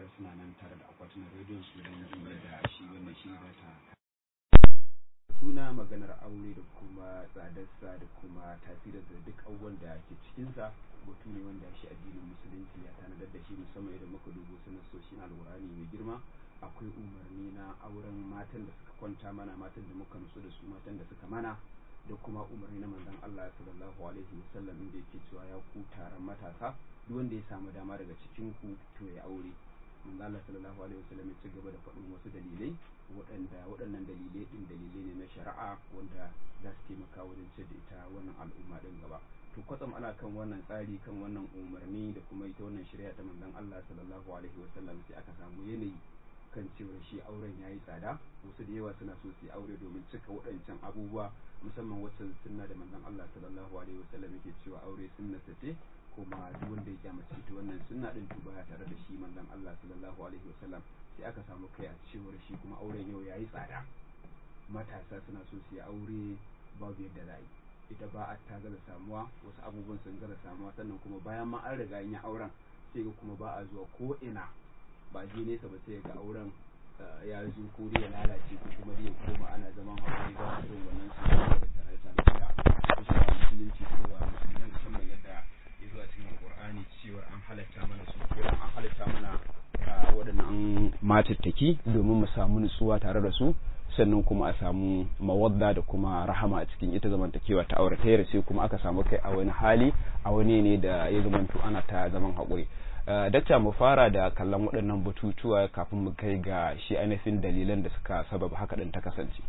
suna nan tare da akwatunan rediyon su don jin yadda shi wannan shi za ta tuna maganar aure da kuma tsadarsa da kuma tasirin da duk abubuwan da ke cikinsa batu ne wanda shi addinin musulunci ya tanadar da shi musamman idan muka dubo sunan soshi na alwurani mai girma akwai umarni na auren matan da suka kwanta mana matan da muka nutsu da su matan da suka mana da kuma umarni na manzon Allah sallallahu alaihi wasallam inda yake cewa ya ku taron matasa duk wanda ya samu dama daga cikin ku to ya aure manzon Allah sallallahu alaihi wasallam ya ci gaba da faɗin wasu dalilai waɗanda waɗannan dalilai ɗin dalilai ne na shari'a wanda za su taimaka wajen ce da ita wannan al'umma ɗin gaba to kwatsam ana kan wannan tsari kan wannan umarni da kuma ita wannan shari'a ta manzon Allah sallallahu alaihi wasallam sai aka samu yanayi kan cewar shi auren yayi tsada wasu da yawa suna so su yi aure domin cika waɗancan abubuwa musamman wacce sunna da manzon Allah sallallahu alaihi wasallam yake cewa aure sunna ce kuma duk wanda ya kyamace ta wannan sunna din to baya tare da shi manzon Allah sallallahu alaihi wasallam sai aka samu kai a cewar shi kuma auren yau yayi tsada matasa suna so su yi aure babu yadda za yi ita ba a ta gaza samuwa wasu abubuwan sun gaza samuwa sannan kuma bayan ma an riga yin auren sai ga kuma ba a zuwa ko ina ba je nesa ba sai ga auren ya zo ko dai ya lalace ko kuma dai ya koma ana zaman haƙuri ba a son wannan su da tare tare da kusa musulunci cewa musulmi musamman yadda ya zuwa cikin alƙur'ani cewa an halatta mana su ko an halatta mana waɗannan matattaki domin mu samu nutsuwa tare da su sannan kuma a samu mawadda da kuma rahama a cikin ita zamantakewa ta aure ta sai kuma aka samu kai a wani hali a wani ne da ya zamanto ana ta zaman haƙuri dakta mu fara da kallon waɗannan batutuwa kafin mu kai ga shi ainihin dalilan da suka sababa haka ɗin ta kasance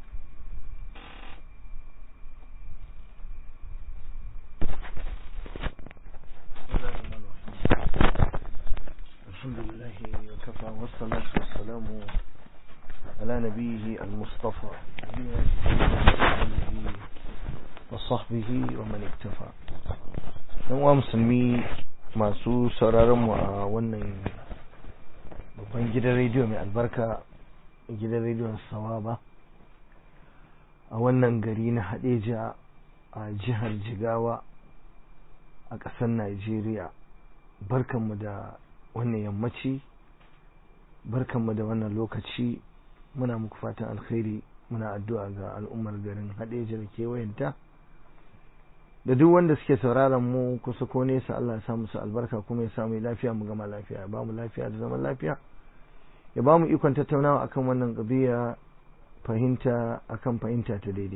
الحمد لله وكفى والصلاة والسلام على نبيه المصطفى وصحبه ومن اكتفى yan musulmi masu sauraron mu a wannan babban gidan rediyo mai albarka gidan rediyon sawaba a wannan gari na hadeja a jihar jigawa a ƙasar najeriya barkanmu da wannan yammaci barkanmu da wannan lokaci muna muku fatan alkhairi muna addu'a ga al'ummar garin hadeja da kewayenta da duk wanda suke sauraron mu kusa ko nesa Allah ya sa musu albarka kuma ya samu lafiya mu gama lafiya ya ba mu lafiya da zaman lafiya ya ba mu ikon tattaunawa akan wannan ƙabiya fahimta akan fahimta ta daidai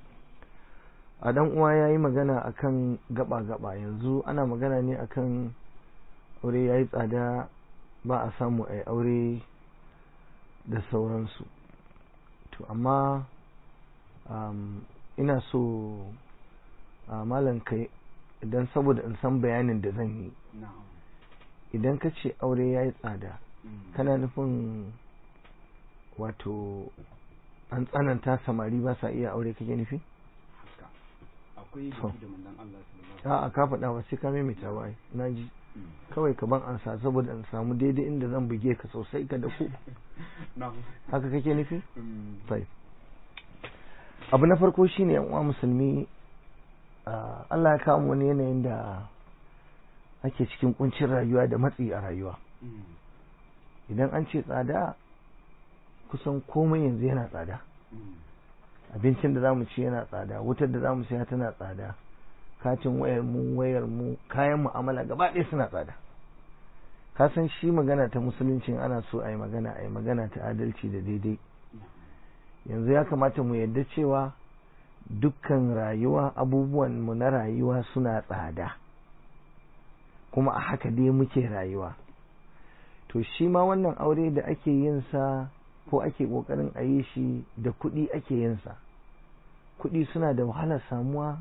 a dan uwa ya yi magana akan gaba-gaba yanzu ana magana ne akan aure ya yi tsada ba a samu a aure da sauransu to amma um, ina so a malam kai idan saboda in san bayanin da zan yi idan ka ce aure ya yi tsada kana nufin wato an tsananta samari ba sa iya aure kake nufi? akwai da manzon Allah sallallahu a ka faɗa ba sai ka maimaita ba na ji kawai ka ban ansa saboda in samu daidai inda zan buge ka sosai ka da ku haka kake nufi? sai abu na farko shine yan uwa musulmi Allah ya kawo wani yanayin da ake cikin kuncin rayuwa da matsi a rayuwa idan an ce tsada kusan komai yanzu yana tsada abincin da zamu ci yana tsada wutar da zamu siya tana tsada katin wayar mu wayar mu kayan mu'amala gaba ɗaya suna tsada ka san shi magana ta musuluncin ana so a yi magana a yi magana ta adalci da daidai yanzu ya kamata mu yadda cewa dukkan rayuwa abubuwan mu na rayuwa suna tsada kuma a haka dai muke rayuwa to shi ma wannan aure da ake yin sa ko ake kokarin a yi shi da kuɗi ake yin sa kuɗi suna da wahalar samuwa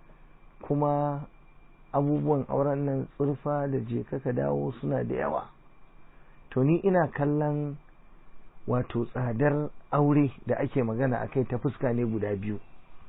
kuma abubuwan auren nan tsurfa da je ka dawo suna da yawa to ni ina kallon wato tsadar aure da ake magana akai ta fuska ne guda biyu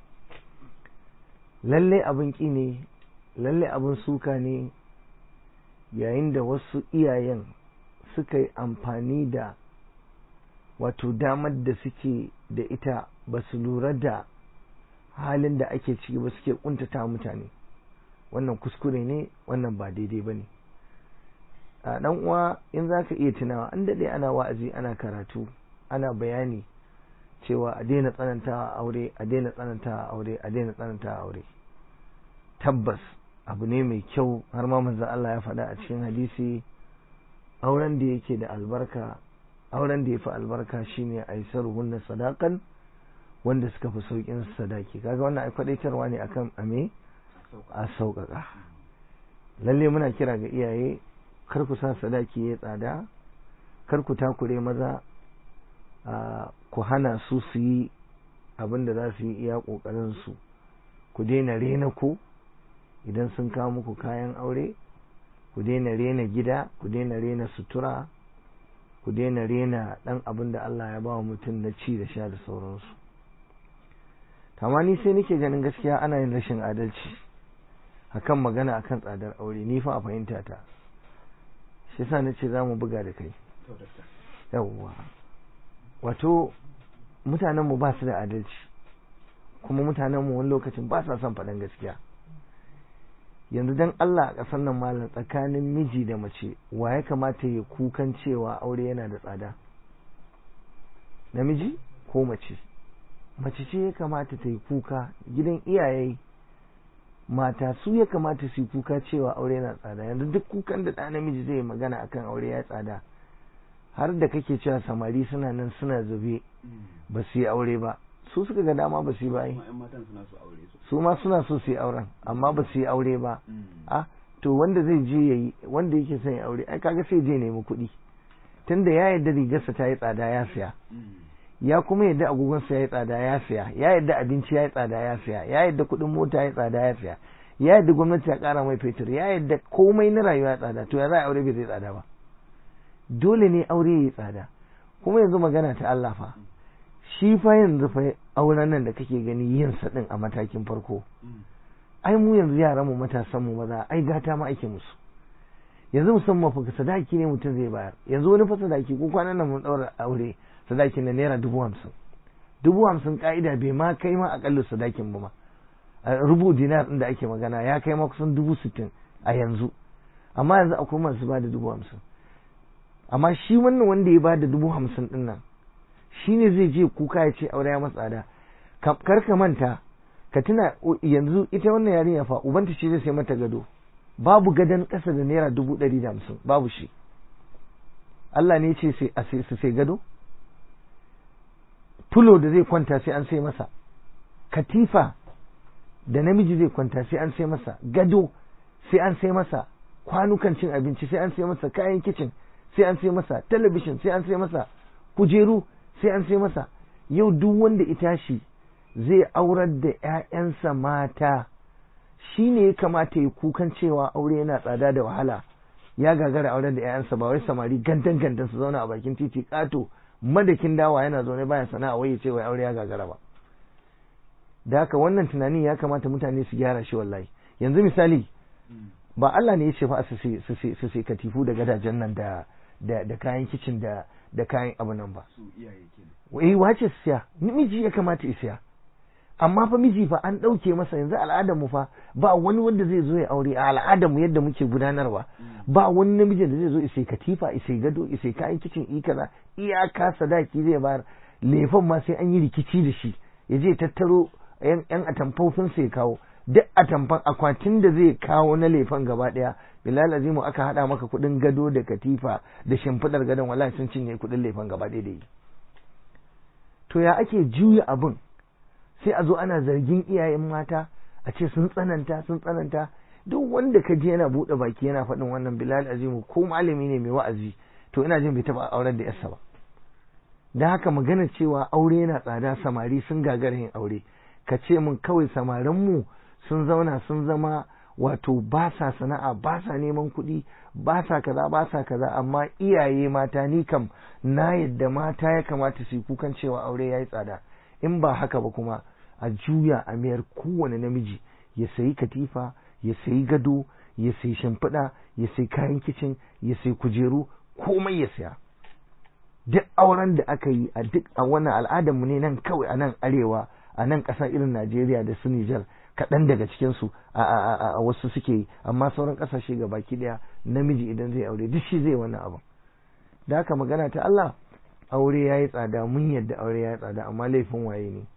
lalle abin ƙi ne lalle abin suka ne yayin da wasu iyayen suka yi amfani da wato damar da suke da ita ba su lura da halin da ake ciki ba suke kuntata mutane wannan kuskure ne wannan ba daidai ba ne a dan uwa in zaka iya tunawa an dade ana wa'azi ana karatu ana bayani cewa a daina tsanantawa aure a daina tsanantawa aure a daina tsanantawa aure tabbas abu ne mai kyau har ma manzon Allah ya faɗa a cikin hadisi auren da yake da albarka auren da ya fi albarka shine aisaruhunna sadaqan wanda suka fi saukin sadaki kaga wannan ai kwadaitarwa ne akan ame a sauƙaƙa lalle muna kira ga iyaye kar ku sa sadaki ya tsada kar ku takure maza ku hana su su yi abin da za su yi iya ƙoƙarin su ku daina rena ku idan sun kawo muku kayan aure ku daina rena gida ku daina rena sutura ku daina rena ɗan abin da Allah ya ba wa mutum na ci da sha da sauransu amma ni sai nake ganin gaskiya ana yin rashin adalci akan magana akan tsadar aure ni fa a fahimta ta shi yasa nace za mu buga da kai yawwa wato mutanen mu ba su da adalci kuma mutanen mu wani lokacin ba sa son faɗan gaskiya yanzu dan Allah a ƙasar nan malam tsakanin miji da mace wa ya kamata ya kukan cewa aure yana da tsada namiji ko mace mace ce ya kamata ta yi kuka gidan iyaye mata su ya kamata su yi kuka cewa aure na tsada yanzu duk kukan da ɗa namiji zai magana akan aure ya tsada har da kake cewa samari suna nan suna zube ba su yi aure ba su suka ga dama ba su yi ba yi su ma suna so su yi auren amma ba su yi aure ba a to wanda zai je yayi wanda yake son ya aure ai kaga sai je nemi kuɗi tunda ya yarda rigarsa ta yi tsada ya siya ya kuma yadda agogonsa ya yi tsada ya siya ya yadda abinci ya yi tsada ya siya ya yadda kuɗin mota ya yi tsada ya siya ya yadda gwamnati ya ƙara mai fetur ya yadda komai na rayuwa ya tsada to ya za a aure bai zai tsada ba dole ne aure ya yi tsada kuma yanzu magana ta Allah fa shi fa yanzu fa auren nan da kake gani yin sa din a matakin farko ai mu yanzu yaran mu matasan mu maza ai gata ma ake musu yanzu musamman fa sadaki ne mutum zai bayar yanzu wani fa sadaki ko kwanan nan mun daura aure sadakin na naira dubu hamsin dubu hamsin ka'ida bai ma kai ma akalla sadakin ba ma rubu dinar da ake magana ya kai ma kusan dubu sittin a yanzu amma yanzu akwai masu ba da dubu hamsin amma shi wannan wanda ya ba da dubu hamsin din nan shi ne zai je kuka ya ce aure ya matsada kar ka manta ka tuna yanzu ita wannan yarinya fa ubanta shi zai sai mata gado babu gadon ƙasa da naira dubu ɗari da hamsin babu shi Allah ne ce su sai gado fulo da zai kwanta sai an sai masa katifa da namiji zai kwanta sai an sai masa gado sai an sai masa kwanukan cin abinci sai an sai masa kayan kicin sai an sai masa talabishin sai an sai masa kujeru sai an sai masa yau duk wanda ita shi zai aurar da 'ya'yansa mata shi ne ya kamata ya kukan cewa aure yana tsada da wahala ya gagara aurar da 'ya'yansa ba wai samari gandan gandan su zauna a bakin titi kato madakin dawa yana zaune baya sana'a wai ya ce wai aure ya gagara ba da haka wannan tunanin ya kamata mutane su gyara shi wallahi yanzu misali ba Allah ne ya ce fa su sai katifu da gadajen nan da da kayan kicin da da kayan abu nan ba eh wace su siya miji ya kamata ya siya amma fa miji fa an ɗauke masa yanzu al'adar mu fa ba wani wanda zai zo ya aure a al'adar mu yadda muke gudanarwa ba wani namijin da zai zo isai katifa isai gado isai kayan kicin i kaza iyaka sadaki zai bayar lefan ma sai an yi rikici da shi ya je tattaro yan atamfofin sai kawo duk atamfan akwatin da zai kawo na lefan gaba daya bilal azimu aka hada maka kudin gado da katifa da shimfidar gadon wallahi sun cinye kudin lefan gaba daya da yi to ya ake juya abin sai a zo ana zargin iyayen mata a ce sun tsananta sun tsananta duk wanda ka je yana buɗe baki yana faɗin wannan bilal azimu ko malami ne mai wa'azi to ina jin bai taɓa auren da yarsa ba da haka magana cewa aure yana tsada samari sun gagara yin aure ka ce mun kawai samarinmu sun zauna sun zama wato ba sa sana'a ba sa neman kuɗi ba sa kaza ba sa kaza amma iyaye mata ni kam na yadda mata ya kamata su yi kukan cewa aure ya yi tsada in ba haka ba kuma a juya a mayar kowane namiji ya sayi katifa ya sayi gado ya sayi shimfiɗa ya sayi kayan kicin ya sayi kujeru komai ya saya duk auren da aka yi a duk a wannan al'adarmu ne nan kawai a nan arewa a nan ƙasa irin Najeriya da su Nijar kaɗan daga cikinsu a wasu suke yi amma sauran ƙasashe ga baki ɗaya namiji idan zai aure duk shi zai wannan abin da haka magana ta Allah aure ya yi tsada mun yadda aure ya yi tsada amma laifin waye ne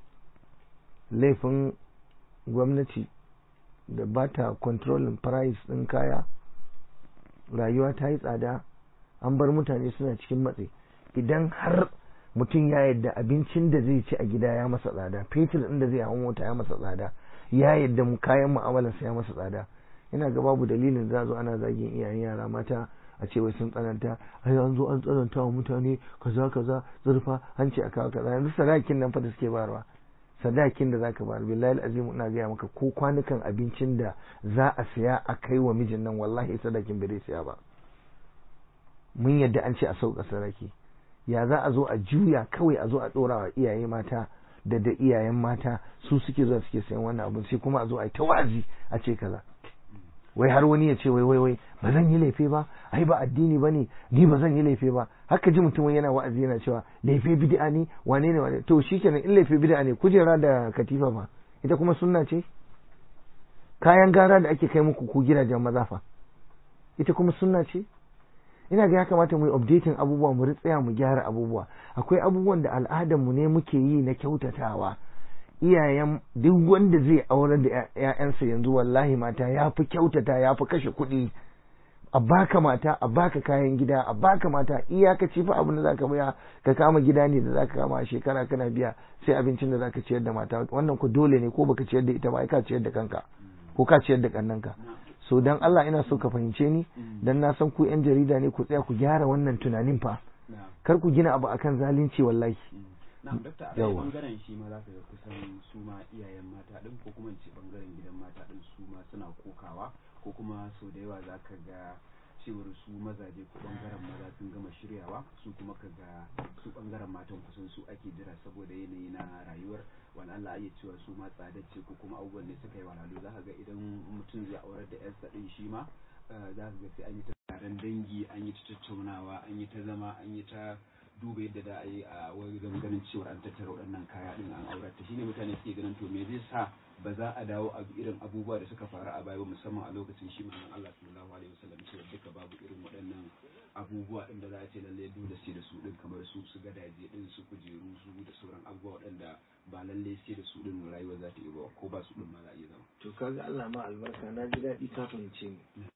laifin gwamnati da ba ta controlling price ɗin kaya rayuwa ta yi tsada an bar mutane suna cikin matsi idan har mutum ya yadda abincin da zai ci a gida ya masa tsada fetur ɗin da zai hau mota ya masa tsada ya yadda mu kayan mu'amalarsa ya masa tsada ina ga babu dalilin za zo ana zagin iyayen yara mata a ce wai sun tsananta ai an zo an tsananta wa mutane kaza kaza zurfa an ce a kawo kaza yanzu sadakin nan fa da suke bayarwa sadakin da zaka bayar billahi azim ina gaya maka ko kwanukan abincin da za a siya a kai wa mijin nan wallahi sadakin bai siya ba mun yadda an ce a sauka sadaki ya za a zo a juya kawai a zo a dora wa iyaye mata da da iyayen mata su suke zuwa suke sayan wannan abun sai kuma a zo a yi ta wazi a ce kaza wai har wani ya ce wai wai wai ba zan yi laifi ba ai ba addini bane ni ba zan yi laifi ba haka ji mutum yana wa'azi yana cewa laifi bid'a ne wane ne wane to shikenan in laifi bid'a ne kujera da katifa ba ita kuma sunna ce kayan gara da ake kai muku ku gidajen maza fa ita kuma sunna ce ina ga ya kamata mu yi updating abubuwa mu tsaya mu gyara abubuwa akwai abubuwan da al'adar mu ne muke yi na kyautatawa iyayen duk wanda zai aurar da ‘ya'yansa yanzu wallahi mata ya fi kyautata ya fi kashe kuɗi a baka mata a baka kayan gida a baka mata iyakaci fa abin da zaka biya ka kama gida ne da zaka kama a shekara kana biya sai abincin da zaka ciyar da mata wannan ku dole ne ko baka ciyar da ita ba ka ciyar da kanka ko ka ciyar da kannanka so dan Allah ina so ka fahimce ni dan na san ku yan jarida ne ku tsaya ku gyara wannan tunanin fa kar ku gina abu akan zalunci wallahi na'am dakta a ɗaya bangaren shi ma za ka ga kusan su ma iyayen mata ɗin ko kuma ce bangaren gidan mata ɗin su ma suna kokawa ko kuma sau da yawa za ka ga cewar su mazaje ko bangaren maza sun gama shiryawa su kuma ka ga su bangaren matan kusan su ake jira saboda yanayi na rayuwar wani Allah ya cewa su ma tsadacce ko kuma abubuwan ne suka yi walalu za ka ga idan mutum zai aurar da yarsa ɗin shi ma za ka ga sai an yi ta taron dangi an yi ta tattaunawa an yi ta zama an yi ta duba yadda da a yi a wani ganin cewa an tattara waɗannan kaya ɗin an aurata shine mutane suke ganin to me zai sa ba za a dawo a irin abubuwa da suka faru a baya ba musamman a lokacin shi manzon Allah sallallahu alaihi wasallam cewa duka babu irin waɗannan abubuwa ɗin da za a ce lalle dole sai da su ɗin kamar su su gadaje ɗin su kujeru su da sauran abubuwa waɗanda ba lalle sai da su ɗin rayuwa za ta yi ba ko ba su ɗin ma za a iya zama. to kaga Allah ma albarka na ji daɗi ka fahimce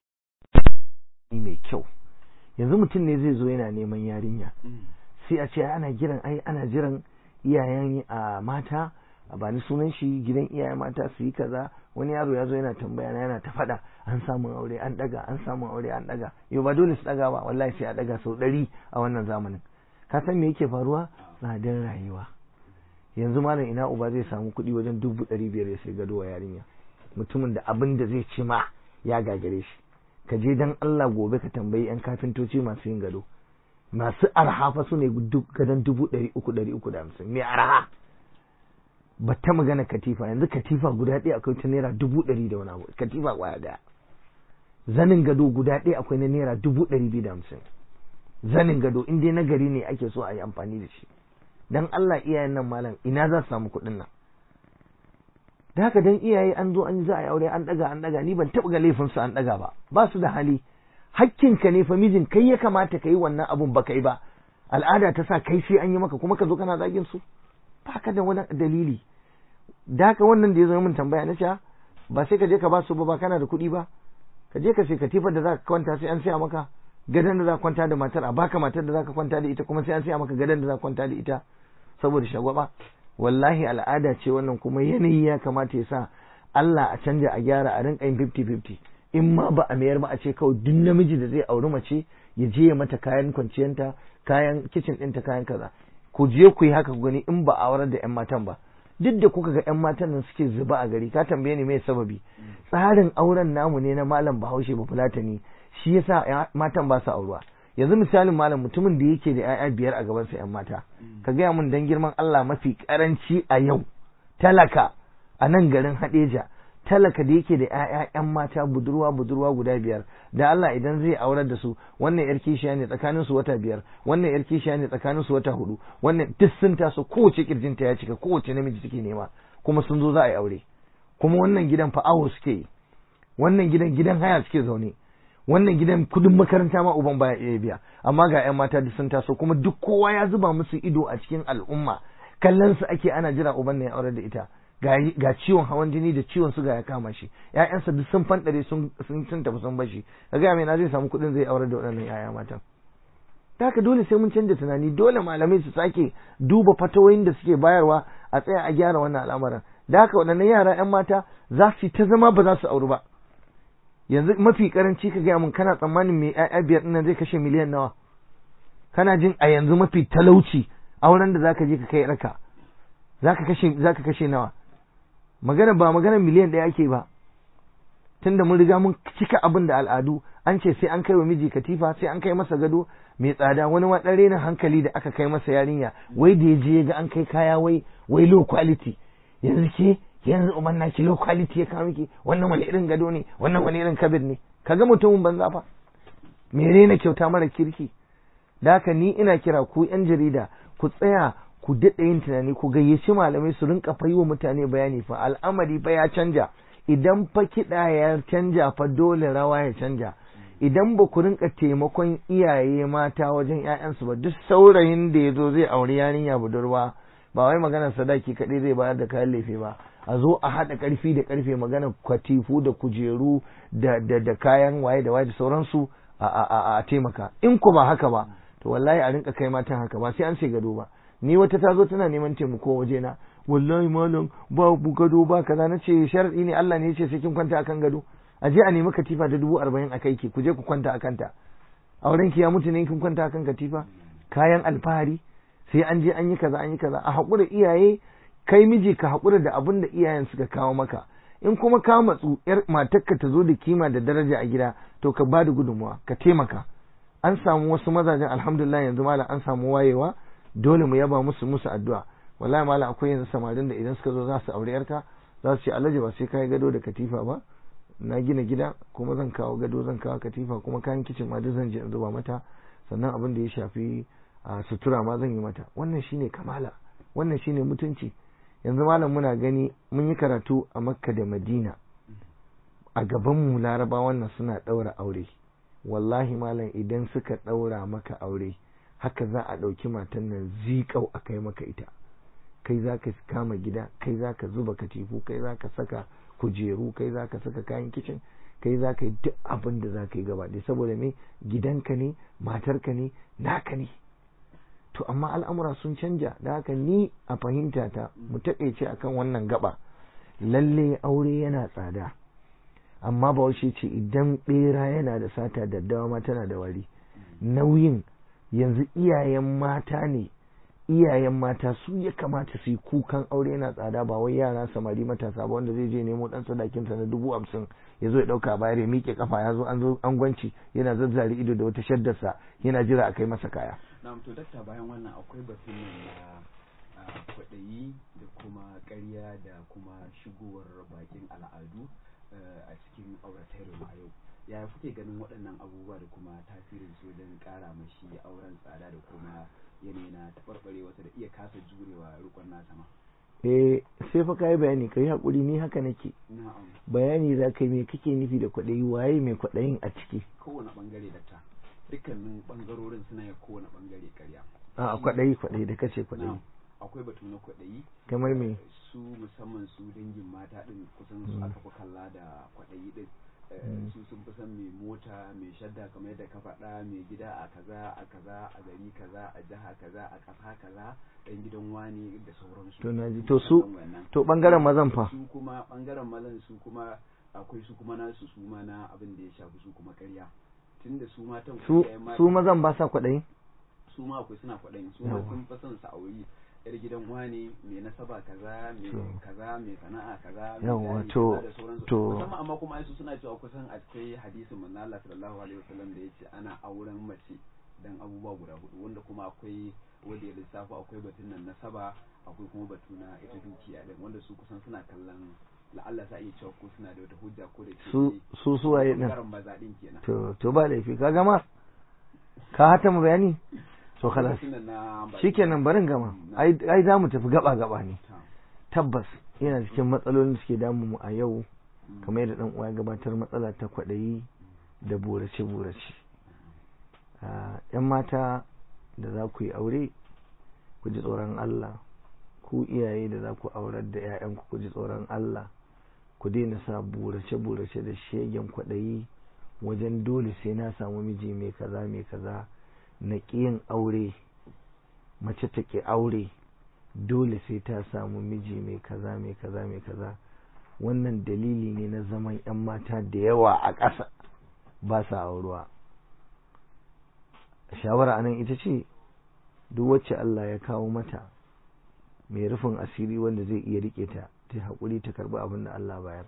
ni mai kyau yanzu mutum ne zai zo yana neman yarinya sai a ce ana jiran ai ana jiran iyayen a mata a bani sunan shi gidan iyayen mata su yi kaza wani yaro ya zo yana tambaya na yana ta faɗa an samun aure an daga an samun aure an daga yau ba dole su daga ba wallahi sai a daga sau ɗari a wannan zamanin ka san me yake faruwa tsadar rayuwa yanzu malam ina uba zai samu kuɗi wajen dubu ɗari biyar ya sai gado wa yarinya mutumin da abin da zai ci ma ya gagare shi ka je dan Allah gobe ka tambayi yan kafintoci masu yin gado masu arha fa su ne gadon dubu ɗari uku ɗari uku da hamsin mai arha ba ta magana katifa yanzu katifa guda ɗaya akwai ta naira dubu ɗari da wani abu katifa ƙwaya ɗaya zanin gado guda ɗaya akwai na naira dubu ɗari biyu da hamsin zanin gado in dai na gari ne ake so a yi amfani da shi dan Allah iyayen nan malam ina za su samu kuɗin nan da haka dan iyaye an zo an za a yi aure an ɗaga an ɗaga ni ban taɓa ga laifinsu an ɗaga ba ba su da hali hakkinka ne fa mijin kai ya kamata ka yi wannan abun ba kai ba al'ada ta sa kai sai an yi maka kuma ka zo kana zagin su ba ka da wani dalili da haka wannan da ya zo min tambaya na sha ba sai ka je ka ba su ba ba kana da kuɗi ba ka je ka sai katifar da za ka kwanta sai an siya maka gadon da za ka kwanta da matar a baka matar da za ka kwanta da ita kuma sai an siya maka gadon da za ka kwanta da ita saboda shagwaba wallahi al'ada ce wannan kuma yanayi ya kamata ya sa Allah a canja a gyara a rinka yin 50-50 in ma ba a mayar ba a ce kawai duk namiji da zai auri mace ya je ya mata kayan kwanciyanta kayan kicin ɗinta kayan kaza ku je ku yi haka ku gani in ba a aurar da 'yan matan ba duk da kuka ga 'yan matan nan suke zuba a gari ka tambaye ni mai sababi tsarin auren namu ne na malam bahaushe ba fulatani shi yasa matan ba su auruwa yanzu misalin malam mutumin da yake da 'ya'ya biyar a gabansa 'yan mata ka gaya mun dan girman Allah mafi karanci a yau talaka a nan garin Hadeja talaka da yake da ‘ya'ya ‘yan mata budurwa budurwa guda biyar da Allah idan zai aurar da su wannan yar kishiya ne tsakanin su wata biyar wannan yar kishiya ne tsakanin su wata hudu wannan duk sun taso kowace kirjinta ya cika kowace namiji take nema kuma sun zo za a yi aure kuma wannan gidan fa awo suke yi wannan gidan gidan haya suke zaune wannan gidan kudin makaranta ma uban baya iya biya amma ga 'yan mata duk sun taso kuma duk kowa ya zuba musu ido a cikin al'umma kallon su ake ana jira uban ne ya aure da ita ga ciwon hawan jini da ciwon suga ya kama shi ƴaƴansa duk sun fandare sun sun sun tafi sun bashi kaga me na zai samu kuɗin zai aure da waɗannan ƴaƴa matan haka dole sai mun canja tunani dole malamai su sake duba fatawoyin da suke bayarwa a tsaya a gyara wannan al'amarin da haka waɗannan yara ƴan mata za su ta zama ba za su auri ba yanzu mafi karanci ka gaya mun kana tsammanin mai ƴaƴa biyar ɗin zai kashe miliyan nawa kana jin a yanzu mafi talauci auren da zaka je ka kai raka zaka kashe zaka kashe nawa magana ba magana miliyan ɗaya ake ba tunda mun riga mun cika abin da al'adu an ce sai an kai wa miji katifa sai an kai masa gado mai tsada wani ma ɗan hankali da aka kai masa yarinya wai da ya je ga an kai kaya wai wai low quality yanzu ke yanzu umar na ki low quality ya kawo miki wannan wani irin gado ne wannan wani irin kabir ne kaga mutumin banza fa me na kyauta mara kirki da haka ni ina kira ku yan jarida ku tsaya ku daɗa yin tunani ku gayyaci malamai su rinka fa wa mutane bayani fa al'amari fa ya canja idan fa kiɗa ya canja fa dole rawa ya canja idan ba ku rinka taimakon iyaye mata wajen ‘ya'yansu ba duk saurayin da ya zo zai auri yarinya budurwa ba wai maganar sadaki kaɗai zai bayar da kayan lefe ba a zo a haɗa ƙarfi da ƙarfe maganar kwatifu da kujeru da da kayan waye da waye da sauransu a taimaka in ku ba haka ba to wallahi a rinka kai matan haka ba sai an ce gado ba ni wata ta zo tana neman taimako waje na wallahi malam ba bu gado ba kaza na ce sharadi ne Allah ne ya ce sai kin kwanta akan gado a je a nemi katifa da dubu arba'in a kai ki ku je ku kwanta akan ta auren ki ya mutu ne kin kwanta akan katifa kayan alfahari sai an je an yi kaza an yi kaza a haƙura iyaye kai miji ka haƙura da abin da iyayen suka kawo maka in kuma ka matsu yar matarka ta zo da kima da daraja a gida to ka ba da gudunmuwa ka taimaka an samu wasu mazajen alhamdulillah yanzu malam an samu wayewa dole mu yaba musu musu addu'a wallahi malam akwai yanzu samarin da idan suka zo za su aure yarka za su ce alhaji ba sai kai gado da katifa ba na gina gida kuma zan kawo gado zan kawo katifa kuma kayan kicin ma duk zan je in zuba mata sannan abin da ya shafi a sutura ma zan yi mata wannan shine kamala wannan shine mutunci yanzu malam muna gani mun yi karatu a makka da madina a gaban mu laraba wannan suna ɗaura aure wallahi malam idan suka ɗaura maka aure haka za a ɗauki matan nan zikau a kai maka ita kai za ka kama gida kai za ka zuba katifu kai za ka saka kujeru kai za ka saka kayan kicin kai za ka yi duk abin da za ka yi gaba ɗaya saboda me gidanka ne matarka ne naka ne to amma al'amura sun canja da haka ni a fahimta ta mu taƙaice akan wannan gaba lalle aure yana tsada amma ba ce idan ɓera yana da sata daddawa ma tana da wari nauyin yanzu iyayen mata ne iyayen mata su ya kamata su yi kukan aure yana tsada ba wai yara samari matasa ba wanda zai je nemo dan sadakinsa na dubu hamsin ya zo ya dauka bayar ya miƙe kafa ya zo an zo an gwanci yana zazzare ido da wata shaddarsa yana jira a kai masa kaya na'am to dakta bayan wannan akwai batun nan na kwaɗayi da kuma ƙarya da kuma shigowar bakin al'adu a cikin auratayyar a yau yaya kuke ganin waɗannan abubuwa da kuma tasirin su wajen ƙara mashi auren tsada da kuma yanayi na taɓarɓare wata da iya kasa jurewa rikon nasa ma eh sai fa kai bayani kai hakuri ni haka nake na'am bayani za ka yi me kake nufi da kwaɗayi waye mai kwaɗayin a ciki kowane ɓangare da ta dukkanin ɓangarorin suna yin kowane ɓangare ƙarya a kwaɗayi kwaɗayi da kace kwaɗayi na'am akwai batu na kwaɗayi kamar me su musamman su dangin mata ɗin kusan su aka fi kalla da kwaɗayi ɗin su sun fi son mai mota mai shadda kamar yadda ka faɗa mai gida a kaza a kaza a gari kaza a jiha kaza a ƙasa kaza ɗan gidan wani da sauransu to naji to su to bangaren mazan fa su kuma bangaren mazan su kuma akwai su kuma nasu su ma na abin da ya shafi su kuma ƙarya tunda su matan su su mazan ba sa kwaɗayi su ma akwai suna kwaɗayin su ma sun fi son su auri yar gidan wani mai nasaba kaza mai kaza mai sana'a kaza yawa to to musamman amma kuma su suna cewa kusan a cikin hadisin manzo Allah sallallahu alaihi wasallam da yace ana auren mace dan abubuwa guda hudu wanda kuma akwai wanda ya lissafa akwai batun nan nasaba akwai kuma batu na ita dukiya din wanda su kusan suna kallon la'alla sa iya cewa ko suna da wata hujja ko da ke su su suwaye din karan maza din kenan to to ba laifi ka gama ka hata mu bayani to khalas shikenan barin gama ai ai za mu tafi gaba gaba ne tabbas yana cikin matsalolin da suke damu mu a yau kamar yadda dan uwa ya gabatar matsala ta kwaɗayi da burace burace yan mata da za ku yi aure ku ji tsoron Allah ku iyaye da za ku aurar da 'ya'yanku ku ji tsoron Allah ku daina sa burace burace da shegen kwaɗayi wajen dole sai na samu miji mai kaza mai kaza na ƙiyin aure mace ta ƙi aure dole sai ta samu miji mai kaza mai kaza mai kaza wannan dalili ne na zaman 'yan mata da yawa a ƙasa ba sa auruwa shawara anan ita ce duk wacce Allah ya kawo mata mai rufin asiri wanda zai iya rike ta ta haƙuri ta karɓi abin da Allah bayar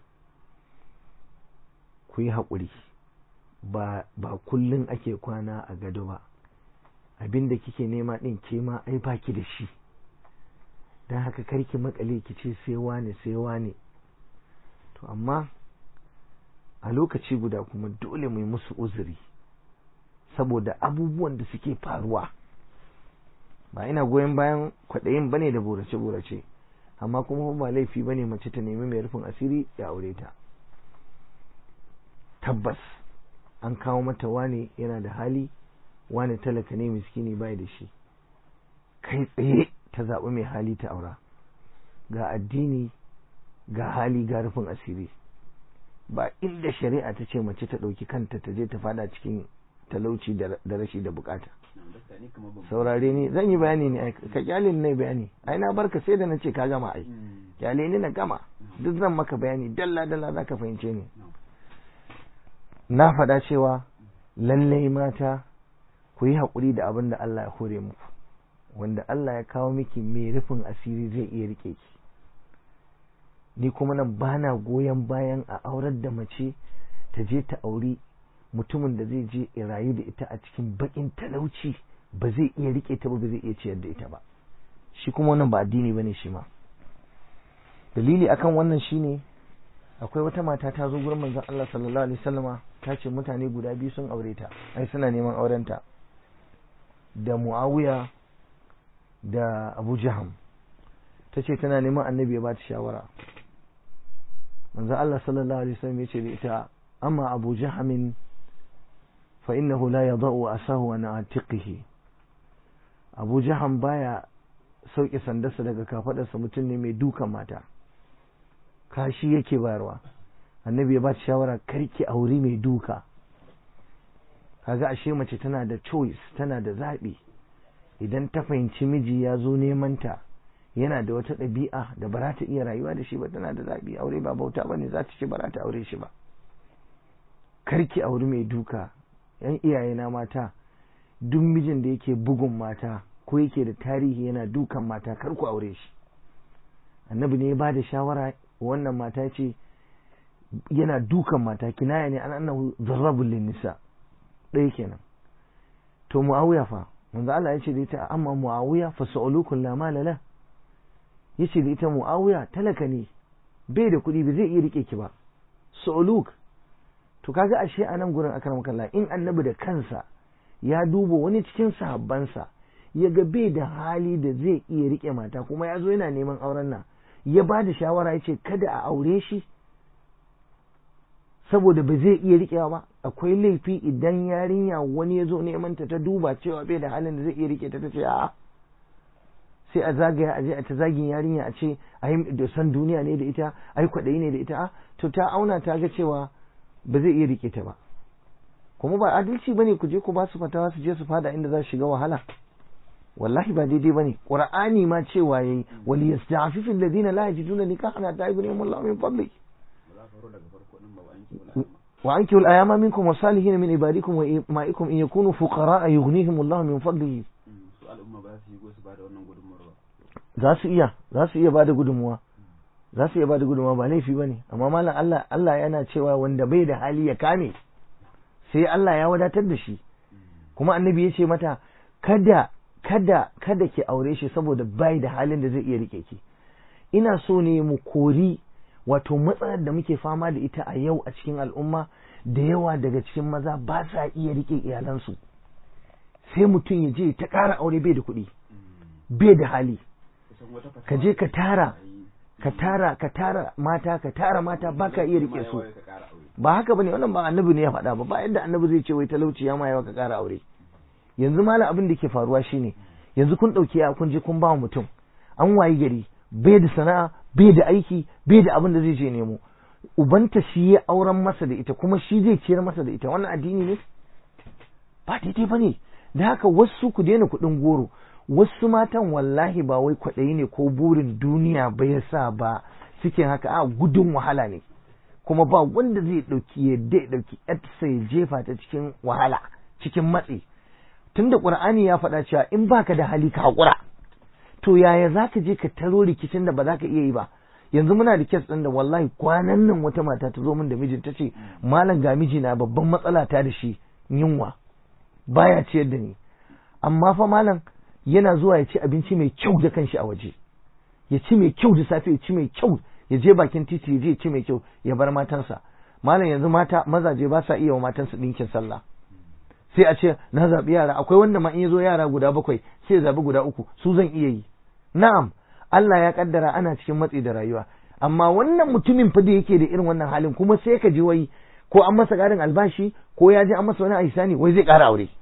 ku yi haƙuri ba ba kullum ake kwana a gado ba abin da kike nema ɗin ke ma ai baki da shi don haka karki makale ki ce sai wane sai wane to amma a lokaci guda kuma dole mu yi musu uzuri saboda abubuwan da suke faruwa ba ina goyon bayan kwaɗayin bane da burace-burace amma kuma ba laifi bane mace ta nemi mai rufin asiri ya aure ta tabbas an kawo mata wane yana da hali wane talaka ne miskini bai da shi kai tsaye ta zaɓi mai hali ta aura ga addini ga hali ga rufin asiri ba inda shari'a ta ce mace ta ɗauki kanta ta je ta fada cikin talauci da rashi da bukata saurare ni zan yi bayani ne ka kyale ni bayani ai na barka sai da na ce ka gama ai kyale ni na gama duk zan maka bayani dalla dalla za ka fahimce ni na faɗa cewa lallai mata ku yi haƙuri da abin da Allah ya hore muku wanda Allah ya kawo miki mai rufin asiri zai iya rike ki ni kuma nan bana goyon bayan a aurar da mace ta je ta auri mutumin da zai je ya rayu da ita a cikin bakin talauci ba zai iya rike ta ba ba zai iya ciyar da ita ba shi kuma wannan ba addini bane shi ma dalili akan wannan shine akwai wata mata ta zo gurin manzon Allah sallallahu alaihi wasallama ta ce mutane guda biyu sun aure ta ai suna neman aurenta da Muawiya da Abu Jaham ta ce tana neman annabi ya ba ta shawara manzon Allah sallallahu alaihi wasallam ya ce da ita amma Abu Jahamin fa innahu la yadau asahu an atiqihi Abu Jaham baya sauke sandarsa daga kafadarsa mutum ne mai dukan mata kashi yake bayarwa annabi ya ba ta shawara karki auri mai duka kaga ashe mace tana da choice tana da zaɓi idan ta fahimci miji ya zo neman ta yana da wata ɗabi'a da ba za ta iya rayuwa da shi ba tana da zaɓi aure ba bauta ba ne za ta ce ba za ta aure shi ba karki auri mai duka yan iyaye na mata duk mijin da yake bugun mata ko yake da tarihi yana dukan mata kar ku aure shi annabi ne ya ba da shawara wannan mata ce yana dukan mata kinaya ne an annahu zarrabul nisa ɗaya kenan to muawiya fa manzo Allah ya ce da ita amma muawiya fa sa'ulukun la mala la yace da ita muawiya talaka ne bai da kuɗi ba zai iya rike ki ba sa'uluk to kaga ashe a nan gurin akar makalla in annabi da kansa ya duba wani cikin sahabbansa ya ga bai da hali da zai iya rike mata kuma ya zo yana neman auren nan ya ba da shawara ya ce kada a aure shi saboda ba zai iya riƙewa ba akwai laifi idan yarinya wani ya zo neman ta ta duba cewa bai da halin da zai iya rike ta ta ce a'a sai a zagaya a je a ta zagin yarinya a ce ai da san duniya ne da ita ai kwaɗayi ne da ita a to ta auna ta ga cewa ba zai iya rike ta ba kuma ba adalci bane ku je ku ba su fatawa su je su fada inda za su shiga wahala wallahi ba daidai bane qur'ani ma cewa yayi wal yasta'fifu alladhina la yajiduna nikahan hatta yughnihim Allahu min fadli wa ankihu al-ayama minkum wasalihin min ibadikum wa ma'ikum in yakunu fuqara yughnihim Allahu min fadlihi za su iya za su iya bada gudunmuwa za su iya bada gudunmuwa ba laifi bane amma malam Allah Allah yana cewa wanda bai da hali ya kame sai Allah ya wadatar da shi kuma annabi ya ce mata kada kada kada ki aure shi saboda bai da halin da zai iya rike ki ina so ne mu kori wato matsalar da muke fama da ita a yau a cikin al'umma da yawa daga cikin maza ba sa iya rike iyalansu sai mutum ya je ta ƙara aure bai da kuɗi bai da hali ka je ka tara ka tara ka tara mata ka tara mata baka iya rike su Kuma yawa ka ƙara aure. ba haka bane wannan ba annabi ne ya faɗa ba ba yadda annabi zai ce wai talauci ya ma yawa ka ƙara aure yanzu malam abin da ke faruwa shine yanzu kun ɗauki ya kun je kun ba wa mutum an wayi gari bai da sana'a bai da aiki bai da abin da zai je nemo ubanta shi ya auren masa da ita kuma shi zai ciyar masa da ita wannan addini ne ba daidai ba ne da haka wasu ku daina kuɗin goro wasu matan wallahi ba wai kwaɗayi ne ko burin duniya ba ya sa ba suke haka a gudun wahala ne kuma ba wanda zai ɗauki yadda ya ɗauki yarsa ya jefa ta cikin wahala cikin matsi tunda ƙur'ani ya faɗa cewa in baka da hali ka haƙura to yaya za ka je ka taro rikicin da ba za ka iya yi ba yanzu muna da kes ɗin da wallahi kwanan nan wata mata ta zo min da mijin ta ce malam ga mijina babban matsala ta da shi yunwa baya ciyar da ni amma fa malam yana zuwa ya ci abinci mai kyau da kanshi a waje ya ci mai kyau da safe ya ci mai kyau ya je bakin titi ya je ya ci mai kyau ya bar matansa malam yanzu mata mazaje ba sa iya wa matansu ɗinkin sallah sai a ce na zaɓi yara akwai wanda ma in ya zo yara guda bakwai sai ya zaɓi guda uku su zan iya yi na'am Allah ya kaddara ana cikin matsi da rayuwa amma wannan mutumin fa da yake da irin wannan halin kuma sai ka ji wai ko an masa ƙarin albashi ko ya je an masa wani aisani wai zai ƙara aure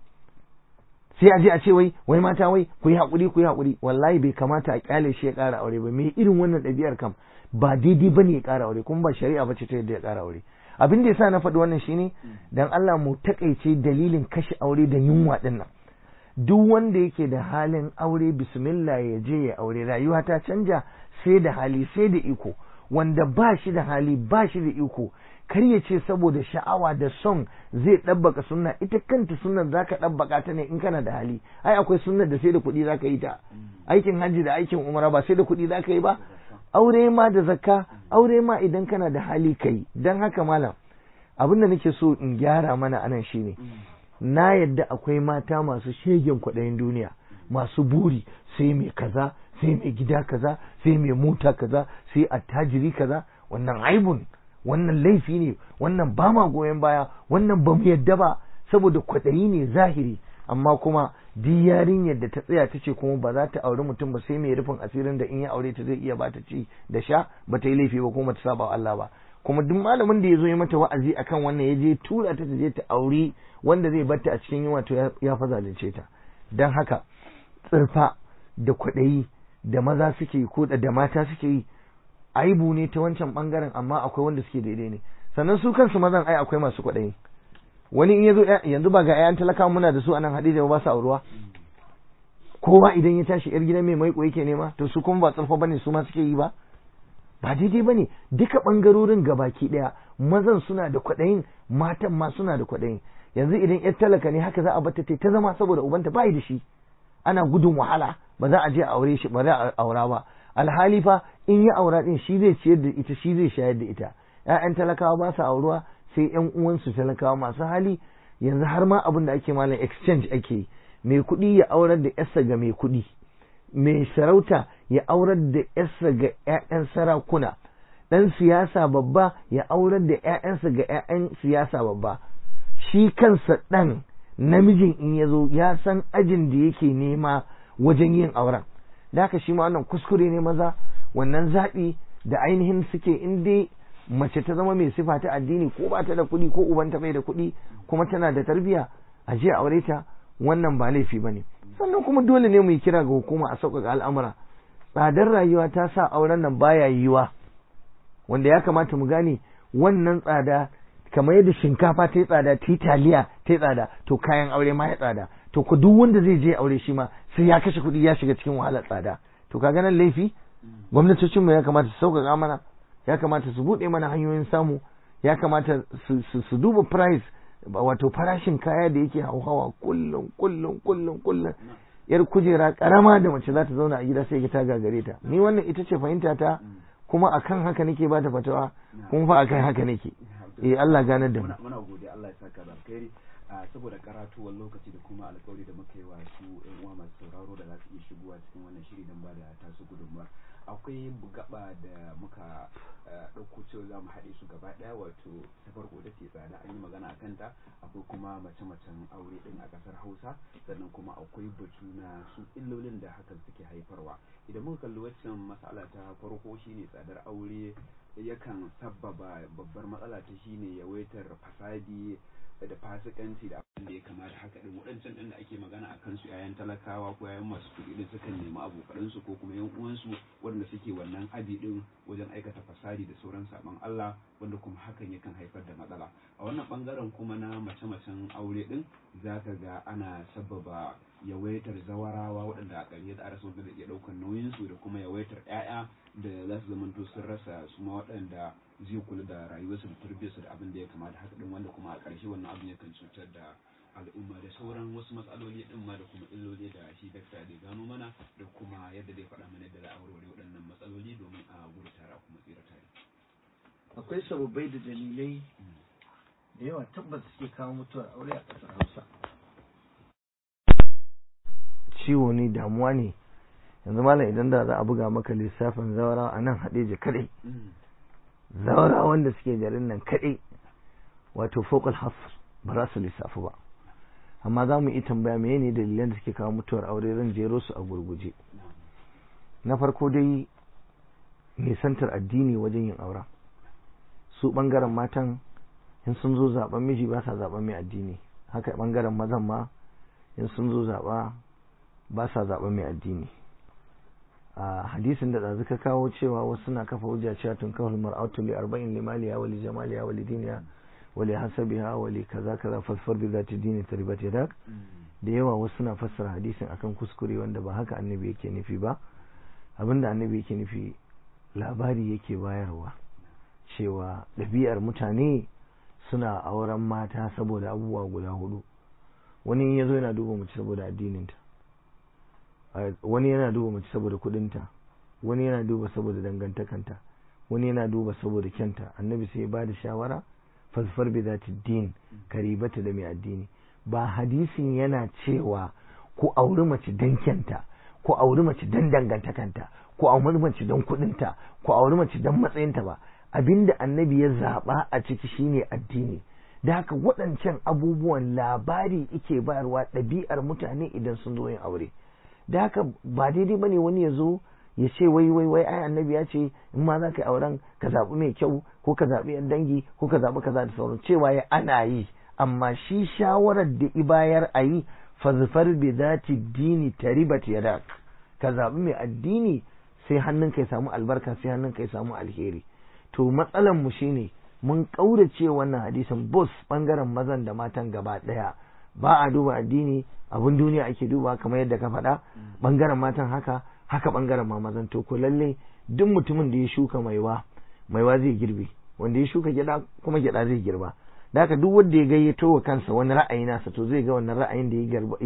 sai a je a ce wai wai mata wai ku yi haƙuri ku yi haƙuri wallahi bai kamata a kyale shi ya ƙara aure ba me irin wannan ɗabi'ar kam ba daidai ba ne ya ƙara aure kuma ba shari'a ba ce ta yadda ya ƙara aure abin da yasa na faɗi wannan shine dan Allah mu takaice dalilin kashe aure da yunwa ɗin nan duk wanda yake da halin aure bismillah ya je ya aure rayuwa ta canja sai da hali sai da iko wanda ba shi da hali ba shi da iko kar ya ce saboda sha'awa da son zai ɗabbaka sunna ita kanta sunnar za ka ɗabbaka ta ne in kana da hali ai akwai sunnar da sai da kuɗi za ka yi ta aikin hajji da aikin umara ba sai da kuɗi za ka yi ba aure ma da zakka aure ma idan kana da hali ka yi don haka malam abin da nake so in gyara mana anan shine na yadda akwai mata masu shegen kwaɗayin duniya masu buri sai mai kaza sai mai gida kaza sai mai mota kaza sai attajiri kaza wannan aibun wannan laifi ne wannan ba ma goyon baya wannan ba mu yadda ba saboda kwaɗayi ne zahiri amma kuma duk yarinyar da ta tsaya ta ce kuma ba za ta auri mutum ba sai mai rufin asirin da in ya aure ta zai iya ba ta ci da sha ba ta yi laifi ba kuma ta saba wa Allah ba kuma duk malamin da ya zo ya mata wa'azi akan wannan ya je tura ta ta je ta auri wanda zai batta a cikin yunwa to ya fa zalunce ta dan haka tsirfa da kwaɗayi da maza suke yi ko da mata suke yi aibu ne ta wancan bangaren amma akwai wanda suke daidai ne sannan su kansu mazan ai akwai masu kwaɗayi wani in yazo yanzu ba ga 'ya'yan talaka muna da su anan Hadija ba su auruwa kowa idan ya tashi yar gidan mai maiko yake nema to su kuma ba tsarfa bane su ma suke yi ba ba daidai bane duka bangarorin gabaki daya mazan suna da kwaɗayin matan ma suna da kwaɗayin yanzu idan yar talaka ne haka za a bata ta zama saboda ubanta bai da shi ana gudun wahala ba za a je a aure shi ba za a aura ba alhali fa in ya aura din shi zai ciyar da ita shi zai shayar da ita ƴaƴan talakawa ba su auruwa sai ƴan uwansu talakawa masu hali yanzu har ma abin da ake malam exchange ake yi mai kuɗi ya aurar da yarsa ga mai kuɗi mai sarauta ya aurar da yarsa ga ƴaƴan sarakuna ɗan siyasa babba ya aurar da ƴaƴansa ga ƴaƴan siyasa babba shi kansa ɗan namijin in ya zo ya san ajin da yake nema wajen yin auren da haka shi ma wannan kuskure ne maza wannan zaɓi da ainihin suke in dai mace ta zama mai sifa ta addini ko ba ta da kuɗi ko ubanta bai da kuɗi kuma tana da tarbiyya a je aure ta wannan ba laifi ba ne sannan kuma dole ne mu yi kira ga hukuma a sauƙaƙa al'amura tsadar rayuwa ta sa auren nan baya yiwa wanda ya kamata mu gane wannan tsada kamar yadda shinkafa ta yi tsada ta yi taliya ta yi tsada to kayan aure ma ya tsada to ku duk wanda zai je aure shi ma sai ya kashe kuɗi ya shiga cikin wahalar tsada to ka nan laifi gwamnatocin mu ya kamata su sauƙaƙa mana ya kamata su buɗe mana hanyoyin samu ya kamata su duba price wato farashin kaya da yake hauhawa kullum kullum kullum kullum yar kujera karama da mace za ta zauna a gida sai ta gagare ta ni wannan ita ce fahimta ta kuma akan haka nake ba ta fatawa kuma fa akan haka nake eh Allah ganar da mu muna gode Allah ya saka da alkhairi saboda karatuwar lokaci da kuma alkawari da muka yi wa su yan uwa masu sauraro da za su iya shigowa cikin wannan shiri don ba da tasu gudunmuwar akwai gaba da muka ɗauko cewa za mu haɗe su gaba ɗaya wato ta farko da ce tsada an yi magana a kanta akwai kuma mace-macen aure ɗin a ƙasar hausa sannan kuma akwai batu na su illolin da hakan suke haifarwa idan muka kalli waccan matsala ta farko shine tsadar aure yakan sabbaba babbar matsala ta shine yawaitar fasadi da fasikanci da abin da ya kamata haka din waɗancan ɗin da ake magana a kansu yayan talakawa ko yayan masu kuɗi din sukan nemi abokan su ko kuma yan uwansu wanda suke wannan abi din wajen aikata fasadi da sauran saban Allah wanda kuma hakan yakan haifar da matsala a wannan bangaren kuma na mace-macen aure din zaka ga ana sababa yawaitar zawarawa waɗanda a ƙarshe da arasa da iya ɗaukar nauyinsu da kuma yawaitar 'ya'ya da za su zamanto sun rasa su ma waɗanda zai kula da rayuwarsu da tarbiyyarsu da abin da ya kamata haka din wanda kuma a ƙarshe wannan abin yakan cutar da al'umma da sauran wasu matsaloli din ma da kuma illoli da shi dakta da gano mana da kuma yadda zai faɗa mana yadda za a warware waɗannan matsaloli domin a gudu tare kuma tsira tare. akwai sababbai da dalilai da yawa tabbas suke kawo mutuwar aure a ƙasar hausa ciwo ne damuwa ne yanzu malam idan da za a buga maka lissafin zawara a nan haɗeje kaɗai zawara wanda suke garin nan kaɗai wato fokal hafs ba za su lissafi ba amma za mu yi tambaya me ne dalilan da suke kawo mutuwar aure zan jero su a gurguje na farko dai nisantar addini wajen yin auren su ɓangaren matan in sun zo zaben miji ba sa zaben mai addini haka ɓangaren mazan ma in sun zo zaɓa ba sa zaben mai addini a hadisin da ɗazu ka kawo cewa wasu suna kafa hujja cewa tun kawal mar'atu li arba'in li maliya wa li jamaliya wa li diniya wa li hasabiha wa li kaza kaza fasfar bi zati dini taribat yadak da yawa wasu suna fassara hadisin akan kuskure wanda ba haka annabi yake nufi ba abinda annabi yake nufi labari yake bayarwa cewa ɗabi'ar mutane suna auren mata saboda abubuwa guda hudu wani ya zo yana duba mace saboda addininta wani yana duba mace saboda kudinta wani yana duba saboda dangantakanta wani yana duba saboda kyanta annabi sai ba da shawara fasfar bi zati din karibata da mai addini ba hadisin yana cewa ku auri mace dan kyanta ku auri mace dan dangantakanta ku auri mace dan kudinta ku auri mace dan matsayinta ba abinda annabi ya zaba a ciki shine addini da haka waɗancan abubuwan labari ike bayarwa ɗabi'ar mutane idan sun zo yin aure da haka ba daidai bane wani ya zo ya ce wai wai wai ai annabi ya ce in ma za ka yi auren ka zaɓi mai kyau ko ka zaɓi yan dangi ko ka zaɓi kaza da sauran cewa ya ana yi amma shi shawarar da ibayar a yi fazfar bi zati dini taribat yadak ka zaɓi mai addini sai hannun ka ya samu albarka sai hannun ka ya samu alheri to matsalan mu shine mun kaurace wannan hadisin bus bangaren mazan da matan gaba daya ba a duba addini abun duniya ake duba kamar yadda ka faɗa bangaren matan haka haka bangaren ma mazan to ko lalle duk mutumin da ya shuka maiwa maiwa zai girbe wanda ya shuka gyada kuma gyada zai girba da haka duk wanda ya gayyato wa kansa wani ra'ayi nasa to zai ga wannan ra'ayin da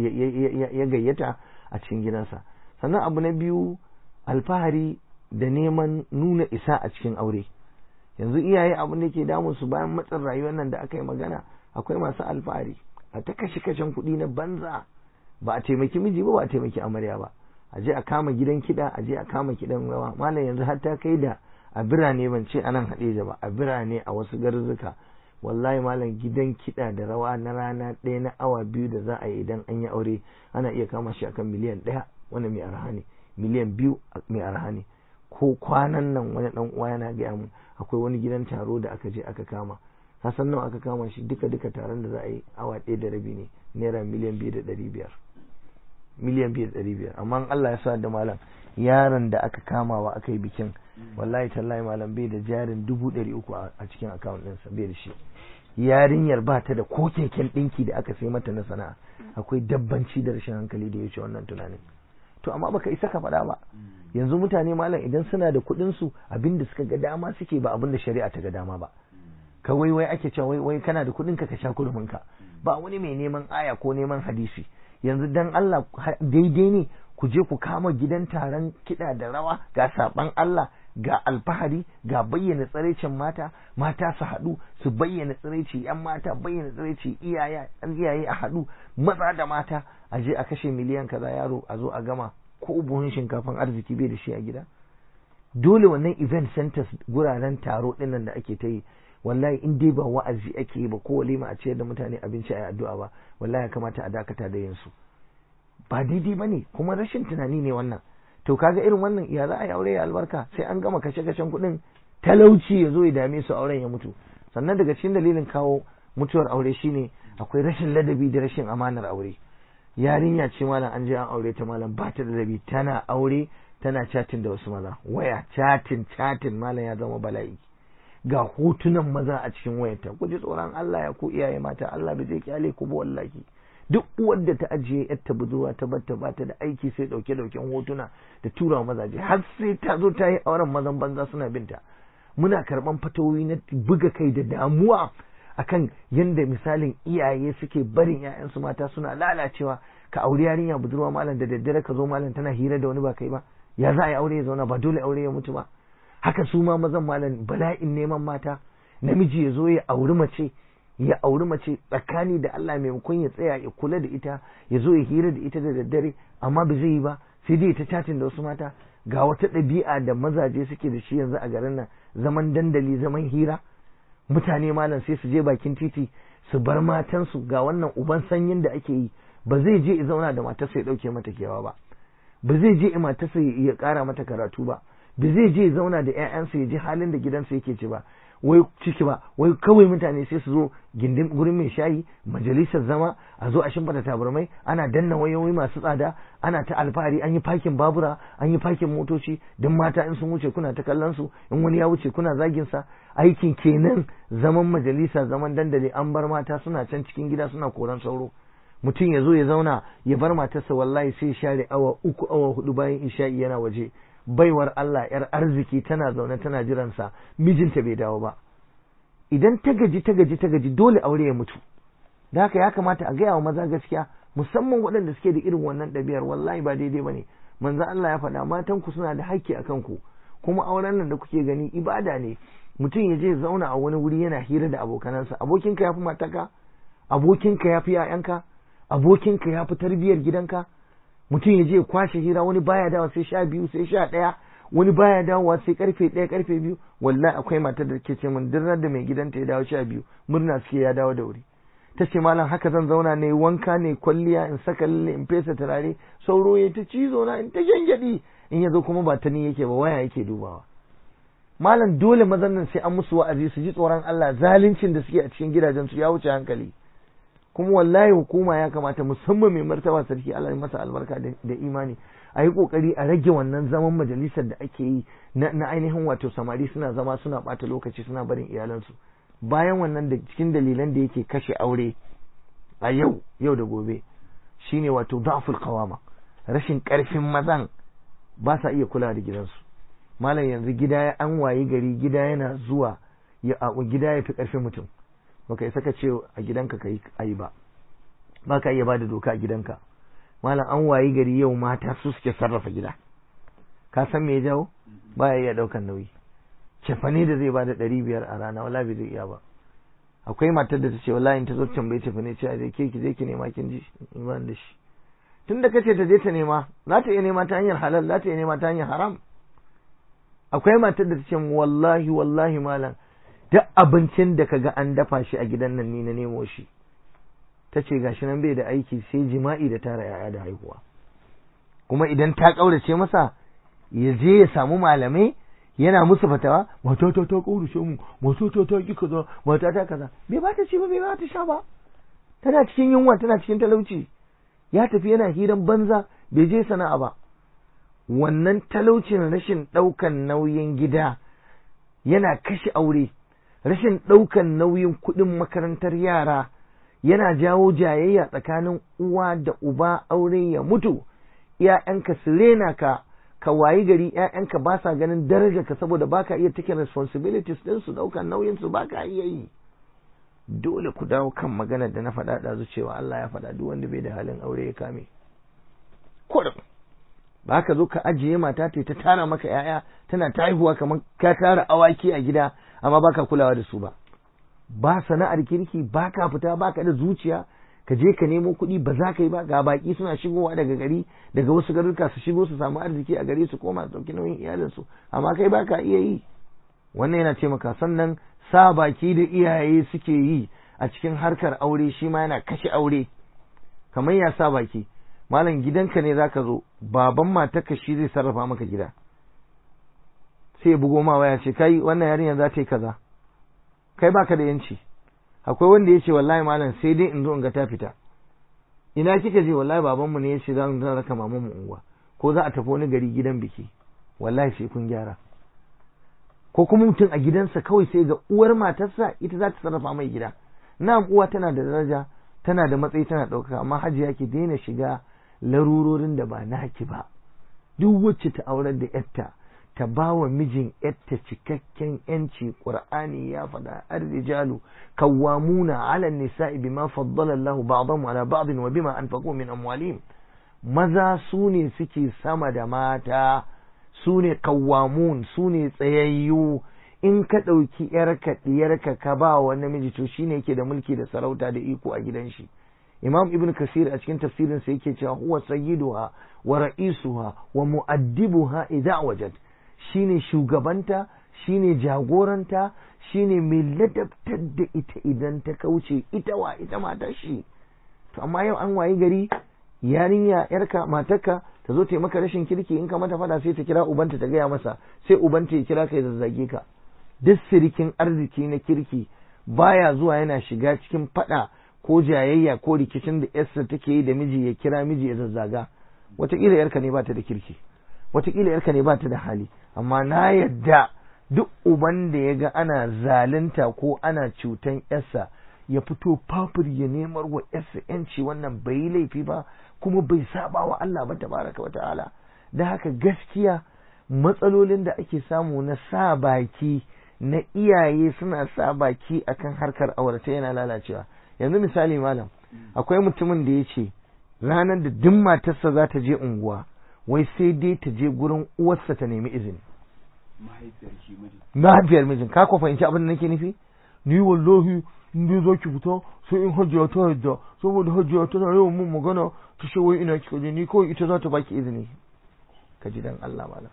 ya gayyata a cikin gidansa sannan abu na biyu alfahari da neman nuna isa a cikin aure yanzu iyaye abin da ke damun su bayan matsin rayuwar nan da aka yi magana akwai masu alfahari a ta kashe kashen kuɗi na banza ba a taimaki miji ba ba a taimaki amarya ba a je a kama gidan kiɗa a je a kama kiɗan rawa malam yanzu har ta kai da a birane ban ce anan haɗe ba a birane a wasu garzuka wallahi malam gidan kiɗa da rawa na rana ɗaya na awa biyu da za a yi idan an yi aure ana iya kama shi akan miliyan ɗaya wani mai arha ne miliyan biyu mai arha ne ko kwanan nan wani ɗan uwa yana gaya mun akwai wani gidan taro da aka je aka kama kasan nawa aka kama shi duka duka taron da za a yi awa ɗaya da rabi ne naira miliyan biyu da ɗari biyar miliyan biyu da ɗari biyar amma Allah ya sa da malam yaron da aka kamawa aka yi bikin wallahi tallahi malam bai da jarin dubu ɗari uku a cikin akawun ɗinsa bai da shi yarinyar ba ta da ko keken ɗinki da aka sai mata na sana'a akwai dabbanci da rashin hankali da ya wuce wannan tunanin to amma baka isa ka faɗa ba yanzu mutane malam idan suna da kuɗin su abinda suka ga dama suke ba abinda shari'a ta ga dama ba kawai wai ake cewa wai wai kana da kuɗin ka ka sha kurumin ka ba wani mai neman aya ko neman hadisi yanzu dan Allah daidai ne ku je ku kama gidan taron kiɗa da rawa ga saban Allah ga alfahari ga bayyana tsiraicin mata mata su haɗu su bayyana tsiraici yan mata bayyana tsiraici iyaye iyaye a haɗu maza da mata a je a kashe miliyan kaza yaro a zo a gama ko buhun shinkafan arziki bai da shi a gida dole wannan event centers guraren taro dinnan da ake ta yi wallahi in dai ba wa'azi ake yi ba ko walima a ciyar da mutane abinci a addu'a ba wallahi ya kamata a dakata da yin su ba daidai ba ne kuma rashin tunani ne wannan to kaga irin wannan ya za a yi aure ya albarka sai an gama kashe kashen kuɗin talauci ya zo ya dame su auren ya mutu sannan daga cikin dalilin kawo mutuwar aure shine akwai rashin ladabi da rashin amanar aure yarinya ce malam an je an aure ta malam ba ta da ladabi tana aure tana chatin da wasu maza waya chatin chatin malam ya zama bala'i ga hotunan maza a cikin wayarta ku ji tsoron Allah ya ku iyaye mata Allah bai zai kyale ku ba wallahi duk uwar da ta ajiye yarta budurwa ta batta ba ta da aiki sai dauke dauken hotuna da tura mazaje har sai ta zo ta yi auren mazan banza suna binta muna karban fatawoyi na buga kai da damuwa akan yanda misalin iyaye suke barin ƴaƴansu mata suna lalacewa ka auri yarinya budurwa malam da daddare ka zo malam tana hira da wani ba kai ba ya za a yi aure ya zauna ba dole aure ya mutu ba haka su ma mazan malam bala'in neman mata namiji ya zo ya auri mace ya auri mace tsakani da Allah maimakon ya tsaya ya kula da ita ya zo ya hira da ita da daddare amma ba zai yi ba sai dai ta chatin da wasu mata ga wata ɗabi'a da mazaje suke da shi yanzu a garin nan zaman dandali zaman hira mutane malam sai su je bakin titi su bar matansu ga wannan uban sanyin da ake yi ba zai je ya zauna da matarsa ya ɗauke mata kewa ba ba zai je matarsa ya ƙara mata karatu ba ba zai je ya zauna da 'ya'yansa ya ji halin da gidansa yake ci ba wai ciki ba wai kawai mutane sai su zo gindin gurin mai shayi majalisar zama a zo a shimfata tabarmai ana danna wayoyi masu tsada ana ta alfahari an yi fakin babura an yi fakin motoci don mata in sun wuce kuna ta kallon su in wani ya wuce kuna zagin sa aikin kenan zaman majalisa zaman dandali an bar mata suna can cikin gida suna koran sauro mutum ya zo ya zauna ya bar matarsa wallahi sai share awa uku awa hudu bayan isha'i yana waje baiwar Allah ‘yar arziki tana zaune tana jiransa mijinta bai dawo ba idan ta gaji ta gaji ta gaji dole aure ya mutu da haka ya kamata a gaya wa maza gaskiya musamman waɗanda suke da irin wannan ɗabi'ar wallahi ba daidai ba ne manzo Allah ya faɗa matan ku suna da haƙƙi a kanku kuma auren nan da kuke gani ibada ne mutum ya je zauna a wani wuri yana hira da abokanansa abokinka ya fi mataka abokinka ya fi 'ya'yanka abokinka ya fi tarbiyyar gidanka mutum ya je kwashe hira wani baya dawa sai sha biyu sai sha ɗaya wani baya dawowa sai karfe ɗaya karfe biyu wallahi akwai matar da ke ce min duk da mai gidanta ya dawo sha biyu murna suke ya dawo da wuri ta ce malam haka zan zauna ne wanka ne kwalliya in saka lalle in fesa turare sauro ya ta cizo na in ta gyangyaɗi in ya zo kuma ba ta ni yake ba waya yake dubawa malam dole mazan nan sai an musu wa'azi su ji tsoron Allah zaluncin da suke a cikin gidajen su ya wuce hankali kuma wallahi hukuma ya kamata musamman mai martaba sarki Allah ya masa albarka da imani a yi kokari a rage wannan zaman majalisar da ake yi na ainihin wato samari suna zama suna bata lokaci suna barin iyalansu bayan wannan da cikin dalilan da yake kashe aure a yau yau da gobe shine wato da'ful qawama rashin karfin mazan ba sa iya kula da gidansu malam yanzu gida ya an wayi gari gida yana zuwa ya gida ya fi karfin mutum baka isa ka ce a gidanka ka yi ayi ba ba ka iya ba da doka a gidanka malam an wayi gari yau mata su suke sarrafa gida ka san me ya jawo ba ya iya daukan nauyi cefane da zai bada ɗari biyar a rana wala bai zai iya ba akwai matar da ta ce wallahi ta zo tambaye cefane ce a ke ki je ki nema kin ji iman da shi tun da kace ta je ta nema za ta iya nema ta hanyar halal za ta iya nema ta hanyar haram akwai matar da ta ce wallahi wallahi malam duk abincin da kaga an dafa shi a gidan nan ni na nemo shi ta ce gashi nan bai da aiki sai jima'i da tara yaya da haihuwa kuma idan ta ƙaurace masa ya je ya samu malamai yana musu fatawa mata ta ta ƙaurace mu mata ta ta ki kaza mata ta kaza bai ba ta ci ba bai ba ta sha ba tana cikin yunwa tana cikin talauci ya tafi yana hiran banza bai je sana'a ba wannan talaucin rashin ɗaukan nauyin gida yana kashe aure rashin ɗaukan nauyin kuɗin makarantar yara yana jawo jayayya tsakanin uwa da uba aure ya mutu ‘ya'yanka su rena ka ka wayi gari ‘ya'yanka ba sa ganin daraja ka saboda baka iya take responsibilities ɗin su ɗaukan nauyin su baka iya yi dole ku dawo kan maganar da na faɗa ɗazu cewa Allah ya faɗa duk wanda bai da halin aure ya kame kurum ba ka zo ka ajiye mata ta ta tara maka ‘ya'ya tana ta haihuwa kamar ka tara awaki a gida amma baka kulawa da su ba ba sana'ar kirki ba ka fita ba ka da zuciya ka je ka nemo kuɗi ba za ka yi ba ga baki suna shigowa daga gari daga wasu garuruka su shigo su samu arziki a gari su koma su ɗauki nauyin iyalinsu amma kai ba ka iya yi wannan yana taimaka sannan sa baki da iyaye suke yi a cikin harkar aure shi ma yana kashe aure kamar ya sa baki malam gidanka ne zaka zo baban matarka shi zai sarrafa maka gida sai ya bugo ma waya ce kai wannan yarinya za ta yi kaza kai baka da yanci akwai wanda ya ce wallahi malam sai dai in zo in ga ta fita ina kika je wallahi babanmu ne ya ce za mu raka maman mu unguwa ko za a tafi wani gari gidan biki wallahi sai kun gyara ko kuma mutum a gidansa kawai sai ga uwar matarsa ita za ta sarrafa mai gida na uwa tana da daraja tana da matsayi tana ɗaukaka amma hajiya ki daina shiga larurorin da ba naki ba duk wacce ta aurar da yarta ta ba wa mijin yarta cikakken yanci qur'ani ya faɗa ar-rijalu kawwamuna 'ala an-nisa'i bima faddala Allahu ba'dahum 'ala ba'din wa bima anfaqu min amwalihim maza su ne suke sama da mata su ne kawwamun su ne tsayayyu in ka ɗauki ‘yarka ɗiyarka ka ba wa namiji to shine yake da mulki da sarauta da iko a gidan shi imam ibn kasir a cikin tafsirinsa yake cewa huwa sayyiduha wa ra'isuha wa mu'addibuha idza wajad shine shugabanta shine jagoranta shine mai ladabtar da ita idan ta kauce ita wa ita mata shi to amma yau an wayi gari yarinya yarka matarka ta zo ta maka rashin kirki in ka mata fada sai ta kira ubanta ta gaya masa sai ubanta ya kira ka ya zazzage ka duk sirikin arziki na kirki baya zuwa yana shiga cikin fada ko jayayya ko rikicin da yarsa take yi da miji ya kira miji ya zazzaga wataƙila yarka ne bata da kirki wataƙila yarka ne bata da hali amma na yadda duk uban da ya ga ana zalunta ko ana cutan yarsa ya fito fafir ya nemar wa yarsa yanci wannan bai yi laifi ba kuma bai saba wa Allah ba tabaraka wa ta'ala da haka gaskiya matsalolin da ake samu na sa baki na iyaye suna sa baki akan harkar aurata yana lalacewa yanzu misali malam akwai mutumin da ya ce ranar da duk matarsa za ta je unguwa wai sai dai ta je gurin uwarsa ta nemi izini mahaifiyar mijin ka ko fahimci abin da nake nufi ni wallahi in dai za ki fita sai in hajiya ta yadda saboda hajiya tana yawan mun magana ta ce wai ina kika je ni kawai ita za ta baki izini ka ji dan Allah malam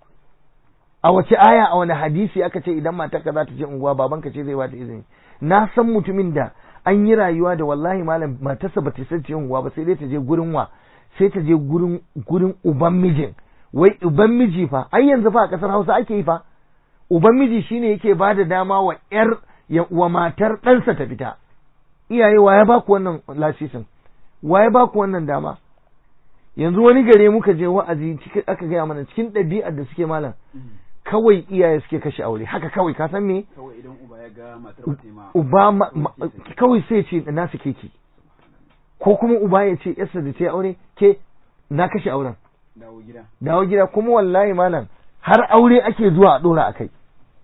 a wace aya a wani hadisi aka ce idan matarka za ta je unguwa babanka ce zai bata izini na san mutumin da an yi rayuwa da wallahi malam matarsa ba ta san ce unguwa ba sai dai ta je gurin wa sai ta je gurin gurin uban mijin wai uban miji fa ai yanzu fa a kasar Hausa ake yi fa uban miji shine yake ba da dama wa yar wa matar ɗansa ta fita iyaye wa ya baku wannan lasisin wa ya baku wannan dama yanzu wani gare muka je wa'azi aka gaya mana cikin ɗabi'ar da suke malam kawai iyaye suke kashe aure haka kawai ka san me kawai idan uba ya ga matar ba ma uba kawai sai ce na su keke ko kuma uba ya ce yarsa da ta yi aure ke na kashe auren dawo gida dawo gida kuma wallahi malam har aure ake zuwa a dora a kai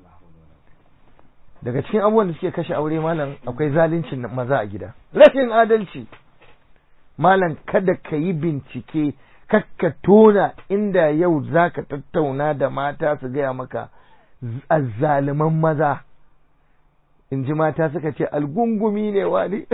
daga cikin abubuwan da suke kashe aure malam akwai zaluncin maza a gida rashin adalci malam kada ka yi bincike kakka tona inda yau za ka tattauna da mata su gaya maka azzaliman maza in ji mata suka ce algungumi ne wani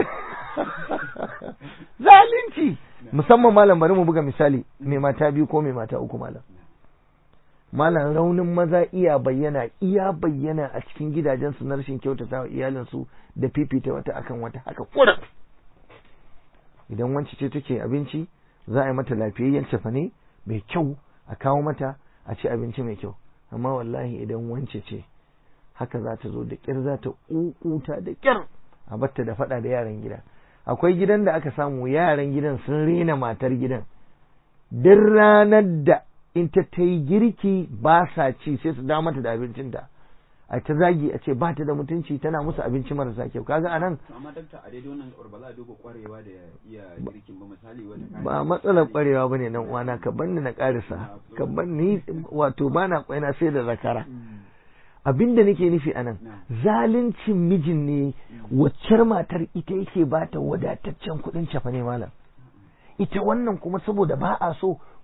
zalunci musamman malam bari mu buga misali mai mata biyu ko mai mata uku malam malam raunin maza iya bayyana iya bayyana a cikin gidajensu na rashin kyautata wa iyalinsu da fifita wata akan wata haka kurin idan wance ce take abinci za a yi mata lafiyayyen cefane mai kyau a kawo mata a ci abinci mai kyau amma wallahi idan wance ce haka za ta zo da kyar za ta ƙuƙuta da kyar a batta da faɗa da yaran gida akwai gidan da aka samu yaran gidan sun rena matar gidan duk ranar da in ta ta yi girki ba sa ci sai su dawo mata da abincinta a ta zagi a ce ba ta da mutunci tana musu abinci marasa kyau kaga anan amma dakta a daidai wannan ba za a duba kwarewa da iya girkin ba misali wata ba matsalar kwarewa bane nan uwana ka banni na karisa ka banni wato bana kwaina sai da zakara abinda nake nufi anan zaluncin mijin ne waccar matar ita yake ba ta wadataccen kuɗin cafa ne malam ita wannan kuma saboda ba a so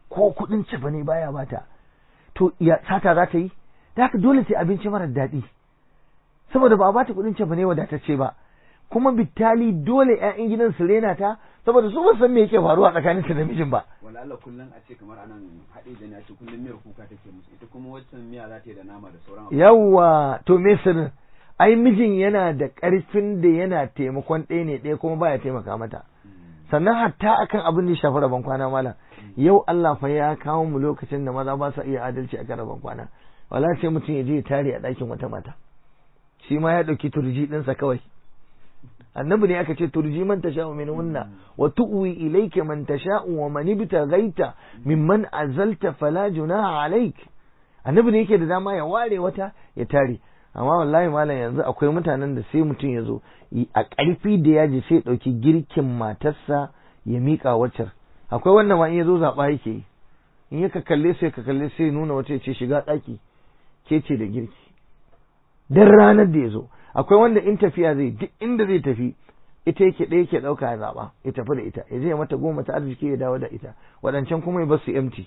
ko kuɗin cefa ne baya bata to ya sata za ta yi da haka dole sai abinci marar daɗi saboda ba a bata kuɗin cefa ne wadatacce ba kuma bitali dole ƴaƴan gidan su rena ta saboda su ba san me yake faruwa tsakanin ta da mijin ba wala Allah kullum a ce kamar anan haɗe da a ce kullum miyar kuka take musu ita kuma waccan miya za ta yi da nama da sauran abu yawwa to me sirrin ai mijin yana da ƙarfin da yana taimakon ɗaya ne ɗaya kuma baya taimaka mata sannan hatta akan abin da ya shafi rabon kwana malam yau Allah fa ya kawo mu lokacin da maza ba sa iya adalci akan rabon kwana wala sai mutum ya je ya tare a ɗakin wata mata shi ma ya ɗauki turji ɗinsa kawai annabi ne aka ce turji man tasha'u min hunna wa tu'wi ilayka man tasha'u wa man ibtaghaita mimman azalta fala junaha alayk annabi ne yake da dama ya ware wata ya tare amma wallahi malam yanzu akwai mutanen da sai mutum ya zo a ƙarfi da yaji sai ɗauki girkin matarsa ya miƙa waccar akwai wannan ma in ya zo zaɓa yake yi in ya ka kalle sai ka kalle sai nuna wata ya ce shiga ɗaki ke ce da girki dan ranar da ya zo akwai wanda in tafiya zai duk inda zai tafi ita yake ɗaya yake ɗauka ya zaɓa ya tafi da ita ya je mata goma ta arziki ya dawo da ita waɗancan kuma ya bar su empty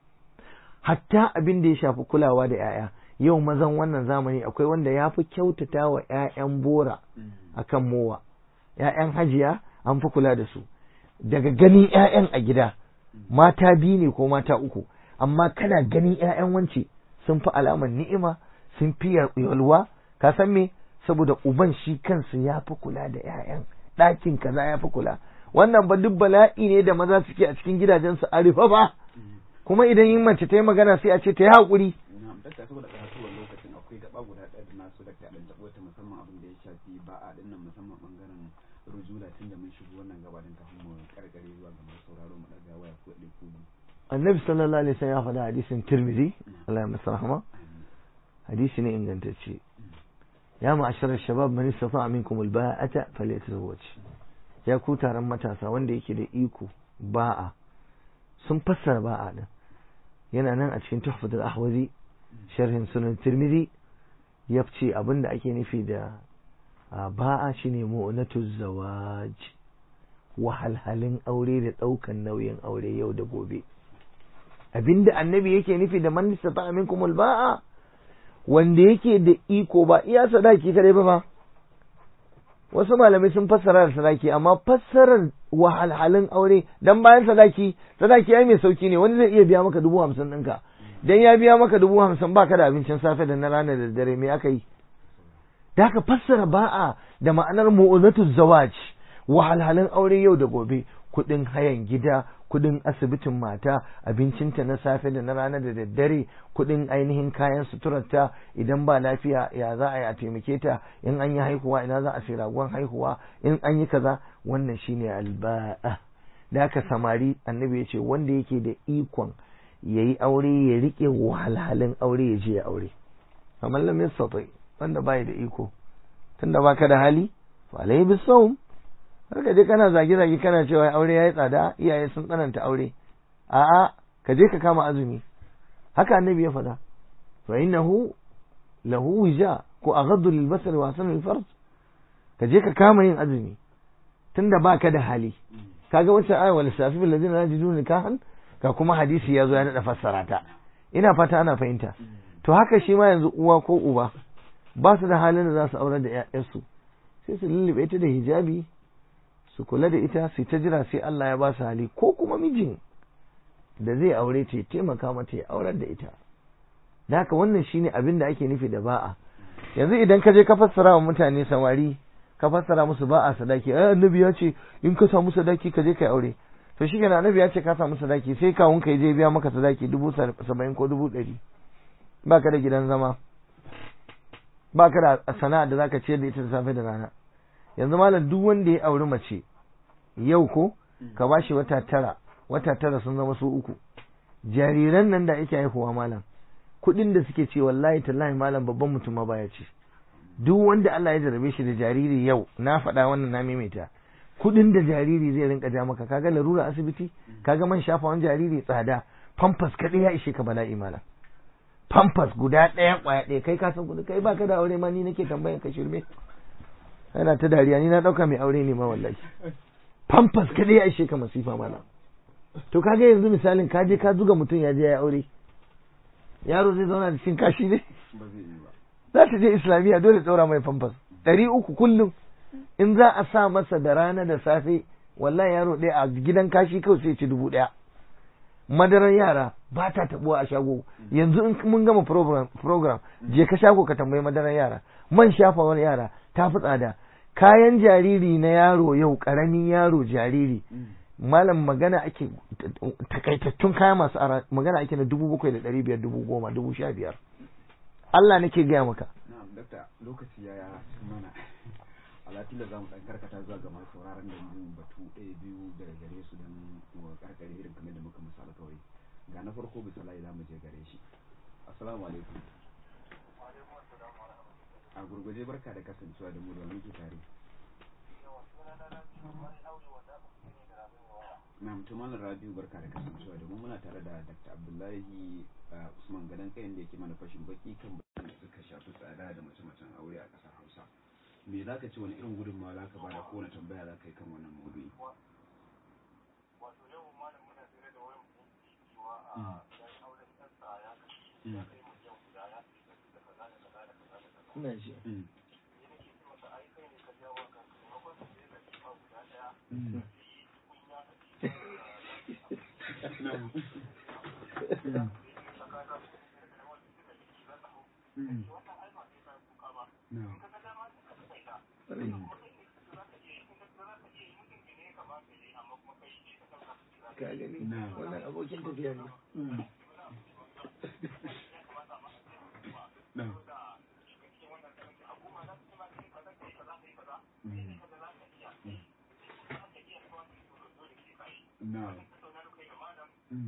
hatta abin da ya shafi kulawa da 'ya'ya yau mazan wannan zamani akwai wanda ya fi kyautata wa 'ya'yan bora akan mowa 'ya'yan hajiya an fi kula da su daga ganin 'ya'yan a gida mata biyu ne ko mata uku amma kana ganin 'ya'yan wance sun fi alamar ni'ima sun fi yalwa ka san me saboda uban shi kansa ya fi kula da 'ya'yan ɗakin kaza ya fi kula wannan ba duk bala'i ne da maza suke a cikin gidajensu a rufe ba kuma idan yin mace ta yi magana sai a ce ta yi haƙuri na'am dakta saboda karatuwar lokacin akwai gaba guda ɗaya da nasu dakta ɗan taɓo ta musamman abin da ya shafi ba a ɗin nan musamman ɓangaren rujula tun da mun shigo wannan gaba din kafin mu karkare zuwa ga masu sauraro mu ɗaga waya ko ɗaya ko biyu annabi sallallahu alaihi wasallam ya faɗa hadisin tirmidhi Allah ya masa rahama hadisi ne ingantacce ya ma'asharar shabab man istata'a minkum alba'ata falyatazawwaj ya ku taron matasa wanda yake da iko ba'a sun fassara ba'a din yana nan a cikin tuhfatul ahwazi sharhin sunan tirmidhi ya ce abinda ake nufi da ba'a shine mu'natu zawaj wahalhalin aure da ɗaukan nauyin aure yau da gobe abinda annabi yake nufi da man istata'a minkum alba'a wanda yake da iko ba iya sadaki kadai ba ba wasu malamai sun fassara da sadaki amma fassarar wahalhalin aure dan bayan sadaki sadaki ai mai sauki ne wani zai iya biya maka dubu hamsin ɗinka dan ya biya maka dubu hamsin baka da abincin safe da na rana da dare me aka yi da ka fassara ba'a da ma'anar mu'unatu zawaj wahalhalin aure yau da gobe kuɗin hayan gida kuɗin asibitin mata abincinta na safe da na rana da daddare kuɗin ainihin kayan suturarta idan ba lafiya ya za a yi a taimake ta in an yi haihuwa ina za a sai ragon haihuwa in an yi kaza wannan shine alba'a da aka samari annabi ya ce wanda yake da ikon ya yi aure ya riƙe wahalhalin aure ya je ya aure kamar lam yastati wanda bai da iko tunda baka da hali fa alayhi bisawm har ka je kana zage-zage kana cewa aure yayi tsada iyaye sun tsananta aure a'a ka je ka kama azumi haka annabi ya faɗa fa innahu lahu wija ko aghaddu lil basar wa sanu farj ka je ka kama yin azumi tunda baka da hali kaga wancan aya wal safi bil ladina yajiduna nikahan ga kuma hadisi ya zo ya nada fassara ta ina fata ana fahimta to haka shi ma yanzu uwa ko uba ba su da halin da za su aurar da 'ya'yansu sai su lullube ta da hijabi su kula da ita su ta jira sai Allah ya ba su hali ko kuma mijin da zai aure ta ya taimaka mata ya aurar da ita da haka wannan shine abin da ake nufi da ba'a yanzu idan ka je ka fassara wa mutane samari ka fassara musu ba'a sadaki ai annabi ya ce in ka samu sadaki ka je kai aure to shi kenan annabi ya ce ka samu sadaki sai kawun ka je biya maka sadaki dubu saba'in ko dubu ɗari ba ka da gidan zama ba ka da sana'a da zaka ciyar da ita da safe da rana yanzu malam duk wanda ya auri mace yau ko ka bashi wata tara wata tara sun zama su uku jariran nan da ake haihuwa malam kuɗin da suke ce wallahi tallahi malam babban mutum ma baya ce duk wanda Allah ya jarabe shi da jariri yau na faɗa wannan na maimaita kuɗin da jariri zai rinka ja maka kaga larura asibiti kaga man shafawan jariri tsada pampers kaɗai ya ishe ka bala'i malam pampers guda ɗaya ƙwaya ɗaya kai ka san kuɗi kai baka da aure ma ni nake tambayan ka shirme yana ta dariya ni na ɗauka mai aure ne ma wallahi pampers kaɗai ya ishe ka masifa mana to kaga yanzu misalin ka je ka zuga mutum ya je ya aure yaro zai zauna da cin kashi ne ba zai yi ba za ta je islamiyya dole tsora mai famfas ɗari uku kullum in za a sa masa da rana da safe wallahi yaro ɗaya a gidan kashi kawai sai ci dubu ɗaya madarar yara ba ta tabuwa a shago yanzu in mun gama program, program je ka shago ka tambayi madarar yara man shafawar yara ta fi tsada kayan jariri na yaro yau ƙaramin yaro jariri malam magana ake takaitattun kaya masu ara magana ake na dubu bakwai da ɗari biyar dubu goma dubu sha biyar Allah nake gaya maka na'am dakta lokaci ya ya mana alatin da zamu dan karkata zuwa ga masu sauraron da yin batu ɗaya biyu daga gare su don mu karkare irin kamar da muka misala kawai ga na farko bisa layi zamu je gare shi assalamu alaikum a gurguje barka da kasancewa da mu da muke tare na mutumin rabiu barka da kasancewa da mu muna tare da dr abdullahi uh, usman gadon kayan da yake mana fashin baki kan bayan da suka shafi tsada da mace-macen aure a ƙasar hausa me za ka ce wani irin gudunmawa za ka bada ko wani tambaya za ka yi kan wannan maudu'i ina ji Mm. Na'am. Mm. Mm. Na'am. Mm. ka gani Na'am. wannan abokin tafiya ne Mm. Na'am. Mm. Na'am. Mm.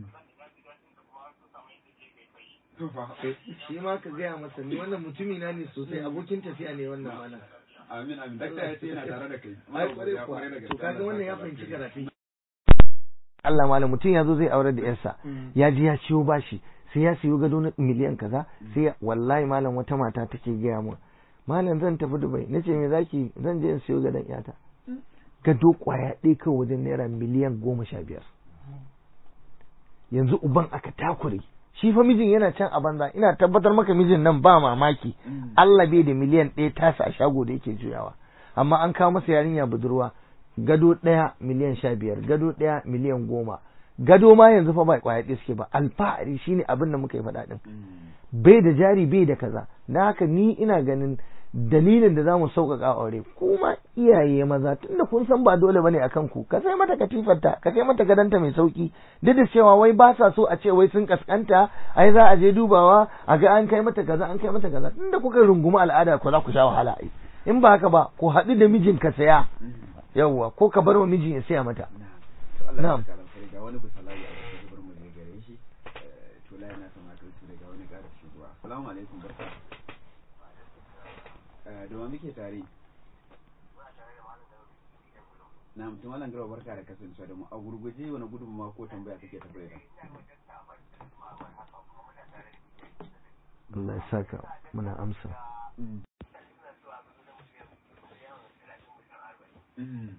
To fa. shi ma ka gaya masa ni wannan mutumi na ne sosai abokin tafiya ne wannan malam Amin amin. Dakta ya ce yana tare da kai. ai Muna kware godiya kuwa kwarai da gaske. to kaga Allah wannan ya ya saka fahimci lafiya. karatu Allah malam mutum ya zo zai aure da yarsa ya ji ya ciwo bashi sai ya siyo gado na miliyan kaza sai ya wallahi malam wata mata take gaya mu malam zan tafi Dubai nace me zaki zan je in siyo gadon yata gado kwaya ɗaya kawai wajen naira miliyan goma sha biyar yanzu uban aka takure shi fa mijin yana can a banza ina tabbatar maka mijin nan ba mamaki Mm. Allah bai da miliyan ɗaya tasa a shago da yake juyawa amma an kawo masa yarinya budurwa gado ɗaya miliyan sha biyar gado ɗaya miliyan goma gado ma yanzu fa ba kwaya ɗaya suke ba alfahari shine abin da muka yi faɗa ɗin Mm. bai da jari bai da kaza na haka ni ina ganin dalilin da zamu sauƙaƙa aure kuma iyaye maza tunda kun san ba dole bane akan ku ka sai mata katifarta ka sai mata gadanta mai sauki duk da cewa wai ba sa so a ce wai sun kaskanta ai za a je dubawa a ga an kai mata kaza an kai mata kaza tunda kuka rungumi al'ada ko za ku sha wahala ai in ba haka ba ku haɗu da mijin ka saya Mm. yawwa ko ka bar wa mijin ya saya mata Na'am. To Allah ya Na'am. saka alkhairi ga wani bisa layi a wasu zubar mu je gare shi. Eh, To layi na kamata su daga wani ƙara shigowa. Assalamu alaikum barka. Eh, Da wa muke tare? Na mutum Malam Garba barka da kasancewa da mu a gurguje wani gudunmawa ko tambaya kake tafi da Allah ya saka muna amsa Mm. Mm.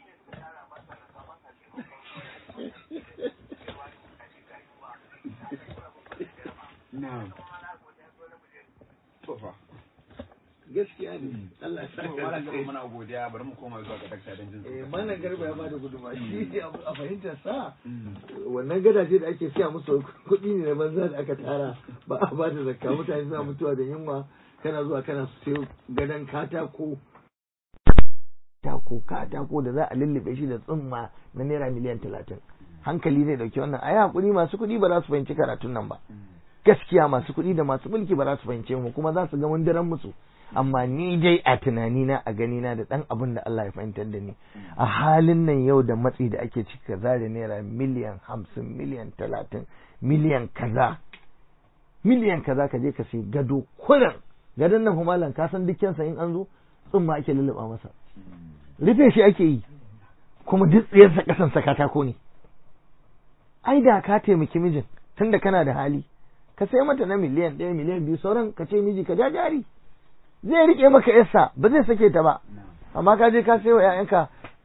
Na'am. To fa. gaskiya ne Allah ya To Malam Garba muna godiya bari mu koma zuwa ga dakta don jin eh malam garba ya bada gudunmawa shi ne a fahimtar sa Mm. wannan gadaje da ake siya musu kuɗi ne na banza da aka tara ba a ba da zakka mutane suna mutuwa da yunwa kana zuwa kana siyo gadon katako katako katako da za a lullube shi da tsumma na naira miliyan talatin hankali zai dauki wannan a yi hakuri masu kuɗi ba za su fahimci karatun nan ba Mm. gaskiya masu kuɗi da masu mulki ba za su fahimce mu kuma za su ga mun daren musu amma ni dai a tunanina a ganina da ɗan abin da Allah ya fahimtar da ni a halin nan yau da matsi da ake cika zare naira miliyan hamsin miliyan talatin miliyan kaza miliyan kaza ka je ka sai gado kurin gadon nan malam ka san dukkansa in an zo tsumma ake lulluɓa masa Mm. rufe shi ake yi kuma duk tsayarsa ƙasansa katako ne ai da ka taimaki mijin tunda kana da hali ka sai mata na miliyan ɗaya miliyan biyu sauran ka ce miji ka ja jari zai rike maka yarsa ba zai sake ta ba Na'am. amma ka je ka sai wa 'ya'yanka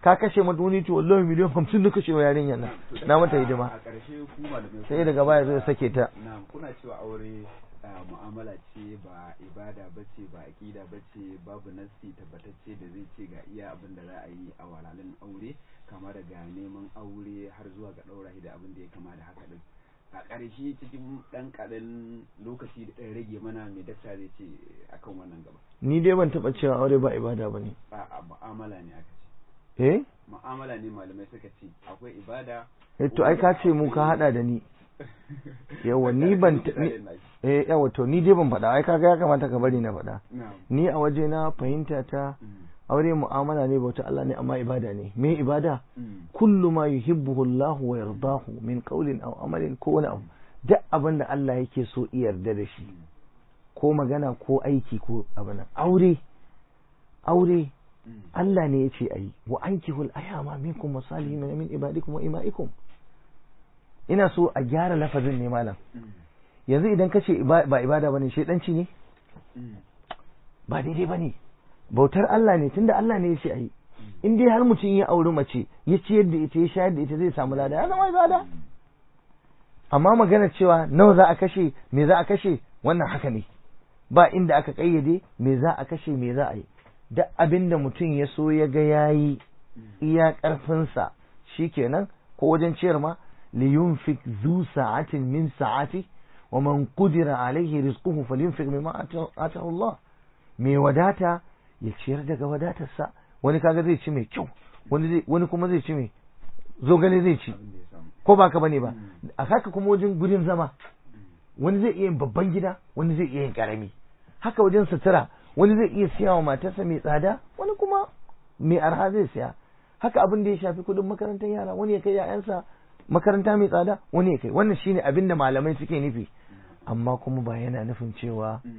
ka kashe mata wani ce wallahi miliyan hamsin na kashe wa yarinyar nan na mata hidima a ƙarshe ku malamai sai daga baya zai sake ta na kuna cewa aure ah, mu'amala ce ba ibada ba ce ba aƙida ba ce babu nassi tabbatacce da zai ce ga iya abin da za a yi a walalin aure kama daga neman aure har zuwa ga ɗaura shi da abin da ya kama da haka din a ƙarshe cikin ɗan ƙaɗan lokaci da ɗan rage mana mai dakta zai ce akan wannan gaba ni dai ban taɓa cewa aure ba ibada ba ne a a mu'amala ne aka ce eh mu'amala ne malamai suka ce akwai ibada eh to ai ka ce mu ka hada da ni yawa ni ban ta- ni- eh yawa to ni dai ban faɗa ai kaga ya kamata ka bari na faɗa na'am ni a waje na fahimta ta Mm, aure mu'amala ne bauta Allah ne amma ibada ne me ibada mm, kullu ma yuhibbuhu Allah wa yardahu min qawlin aw amalin ko wani abu duk abin da Allah yake so i yarda da shi mm, ko magana ko aiki ko abin nan. aure aure mm. Allah ne ya ce ayi wa ankihul ayama minkum wasalihin min ibadikum wa imaikum ina so a gyara lafazin ne malam Mm, yanzu idan kace iba- ba ibada bane shedanci ne mm, ba daidai bane bautar Allah ne tunda Allah ne ya ce ayi in dai har mutum ya auri mace ya ciyar da ita ya shayar da ita zai samu lada ya zama ibada amma magana cewa nawa za a kashe me za a kashe wannan haka ne ba inda aka kayyade me za a kashe me za a yi duk abin da mutum ya so ya ga yayi iya karfinsa shikenan ko wajen ciyar ma li yunfik zu sa'atin min sa'ati wa man qudira alaihi rizquhu falyunfik mimma ata- atahu Allah me wadata ya ciyar daga wadatarsa wani kaga zai ci mai kyau wani zai wani kuma zai ci mai zogale zai ci abin da ya samu ko ba ka bane ba Mm. a haka kuma wajen gurin zama Mm, wani zai iya yin babban gida wani zai iya yin karami haka wajen sutura wani zai iya siya wa matarsa mai tsada wani kuma mai arha zai siya haka abin da ya shafi kudin makarantar yara wani ya kai ya'yansa makaranta mai tsada wani ya kai wannan shine abin da malamai suke nufi amma kuma ba yana nufin cewa mm,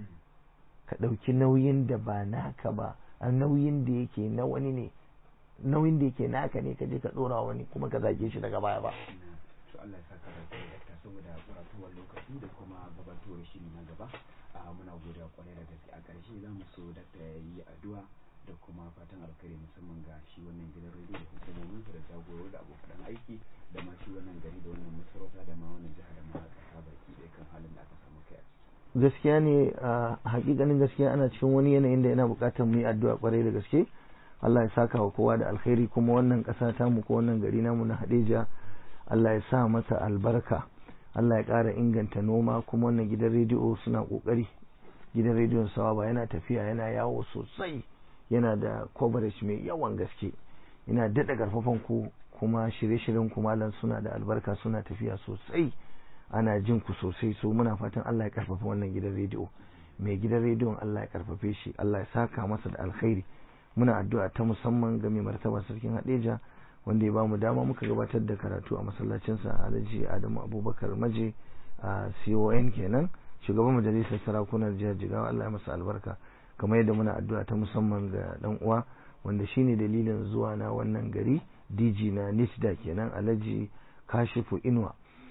ka ɗauki nauyin da ba naka ba a nauyin da yake na wani ne nauyin da yake naka ne ka je ka ɗora wani kuma ka zage shi daga baya ba na. to Allah ya saka da kai dakta saboda karatuwar lokaci da kuma gabatowar shiri na gaba a muna godiya kwarai da gaske a ƙarshe za mu so dakta ya yi addu'a da kuma fatan alkhairi musamman ga shi wannan gidan rediyo da hukumomin da jagoro da abokan aiki da ma shi wannan gari da wannan masarauta da ma wannan jiha da ma ƙasa baki ɗaya kan halin da aka samu kai a ciki. gaskiya ne a hakikanin gaskiya ana cikin wani yanayin da yana buƙatar mu yi addu'a kwarai da gaske Allah ya saka wa kowa da alkhairi kuma wannan ƙasa ta mu ko wannan gari namu na Hadeja Allah ya sa masa albarka Allah ya ƙara inganta noma kuma wannan gidan rediyo suna ƙoƙari gidan rediyon sawa ba yana tafiya yana yawo sosai yana da coverage mai yawan gaske ina daɗa ƙarfafan ku kuma shirye-shiryen ku malam suna da albarka suna tafiya sosai ana jin ku sosai so muna fatan Allah ya karfafa wannan gidan rediyo mai gidan rediyon Allah ya karfafe shi Allah ya saka masa da alkhairi muna addu'a ta musamman ga mai martaba sarkin Hadeja wanda ya bamu dama muka gabatar da karatu a masallacin sa Alhaji Adamu Abubakar Maje a CON kenan shugaban majalisar sarakunan jihar Jigawa Allah ya masa albarka kamar yadda muna addu'a ta musamman ga dan uwa wanda shine dalilin zuwa na wannan gari DG na Nisda kenan Alhaji Kashifu Inuwa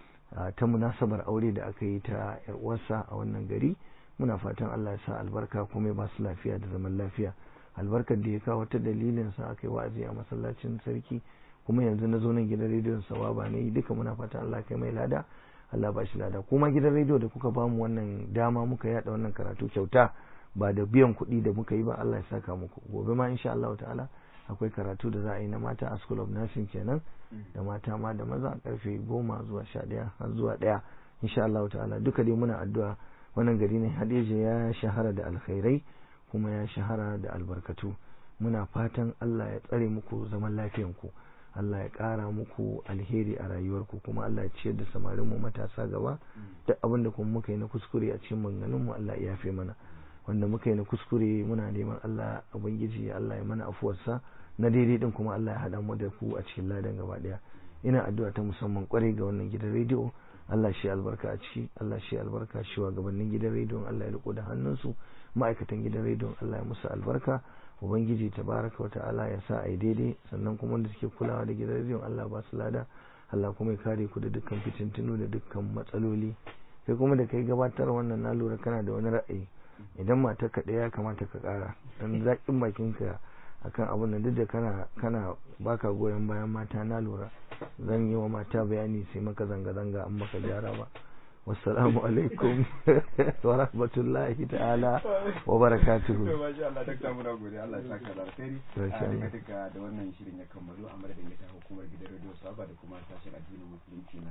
a ta munasabar aure da aka yi ta yar uwarsa a wannan gari muna fatan Allah ya sa albarka kuma ya ba su lafiya da zaman lafiya albarkar da ya kawo ta dalilin sa aka yi wa'azi a masallacin sarki kuma yanzu na zo nan gidan rediyon sawaba ne duka muna fatan Allah kai mai lada Allah ba shi lada kuma gidan rediyo da kuka bamu wannan dama muka yada wannan karatu kyauta ba da biyan kuɗi da muka yi ba Allah ya saka muku gobe ma insha Allah ta'ala akwai karatu da za a yi na mata a school of nursing kenan da mata ma da maza karfe goma zuwa sha ɗaya har zuwa ɗaya insha Allah ta'ala duka dai muna addu'a wannan gari ne Hadeja ya shahara da alkhairai kuma ya shahara da albarkatu muna fatan Allah ya tsare muku zaman lafiyanku Allah ya ƙara muku alheri a rayuwarku kuma Allah ya ciyar da samarin mu matasa gaba duk abin da kuma muka yi na kuskure a cikin maganganun mu Allah ya yafe mana wanda muka yi na kuskure muna neman Allah ubangiji Allah ya mana afuwarsa na daidai din kuma Allah ya hada mu da ku a cikin ladan gaba daya ina addu'a ta musamman kwarai ga wannan gidan rediyo Allah shi albarka a ciki Allah shi albarka shi wa gabanin gidan rediyon Allah ya riko da hannunsu ma'aikatan gidan rediyon Allah ya musu albarka ubangiji tabaraka wa ta'ala ya sa ai daidai sannan kuma wanda suke kulawa da gidan rediyon Allah ba su lada Allah kuma ya kare ku da dukkan fitintunu da dukkan matsaloli kai kuma da kai gabatar wannan na lura kana da wani ra'ayi idan matar ka ɗaya ya kamata ka ƙara dan zaƙin bakin ka akan abun nan duk da kana kana baka goyon bayan mata na lura zan yi wa mata bayani sai maka zanga-zanga an maka gyara ba wassalamu alaikum wa rahmatullahi ta'ala wa barakatuhu to masha Allah dakta muna gode Allah ya saka da alkhairi Masha a Allah. duka duka da wannan shirin ya kammalu a madadin ita hukumar gidan radio saba da kuma sashen addinin musulunci na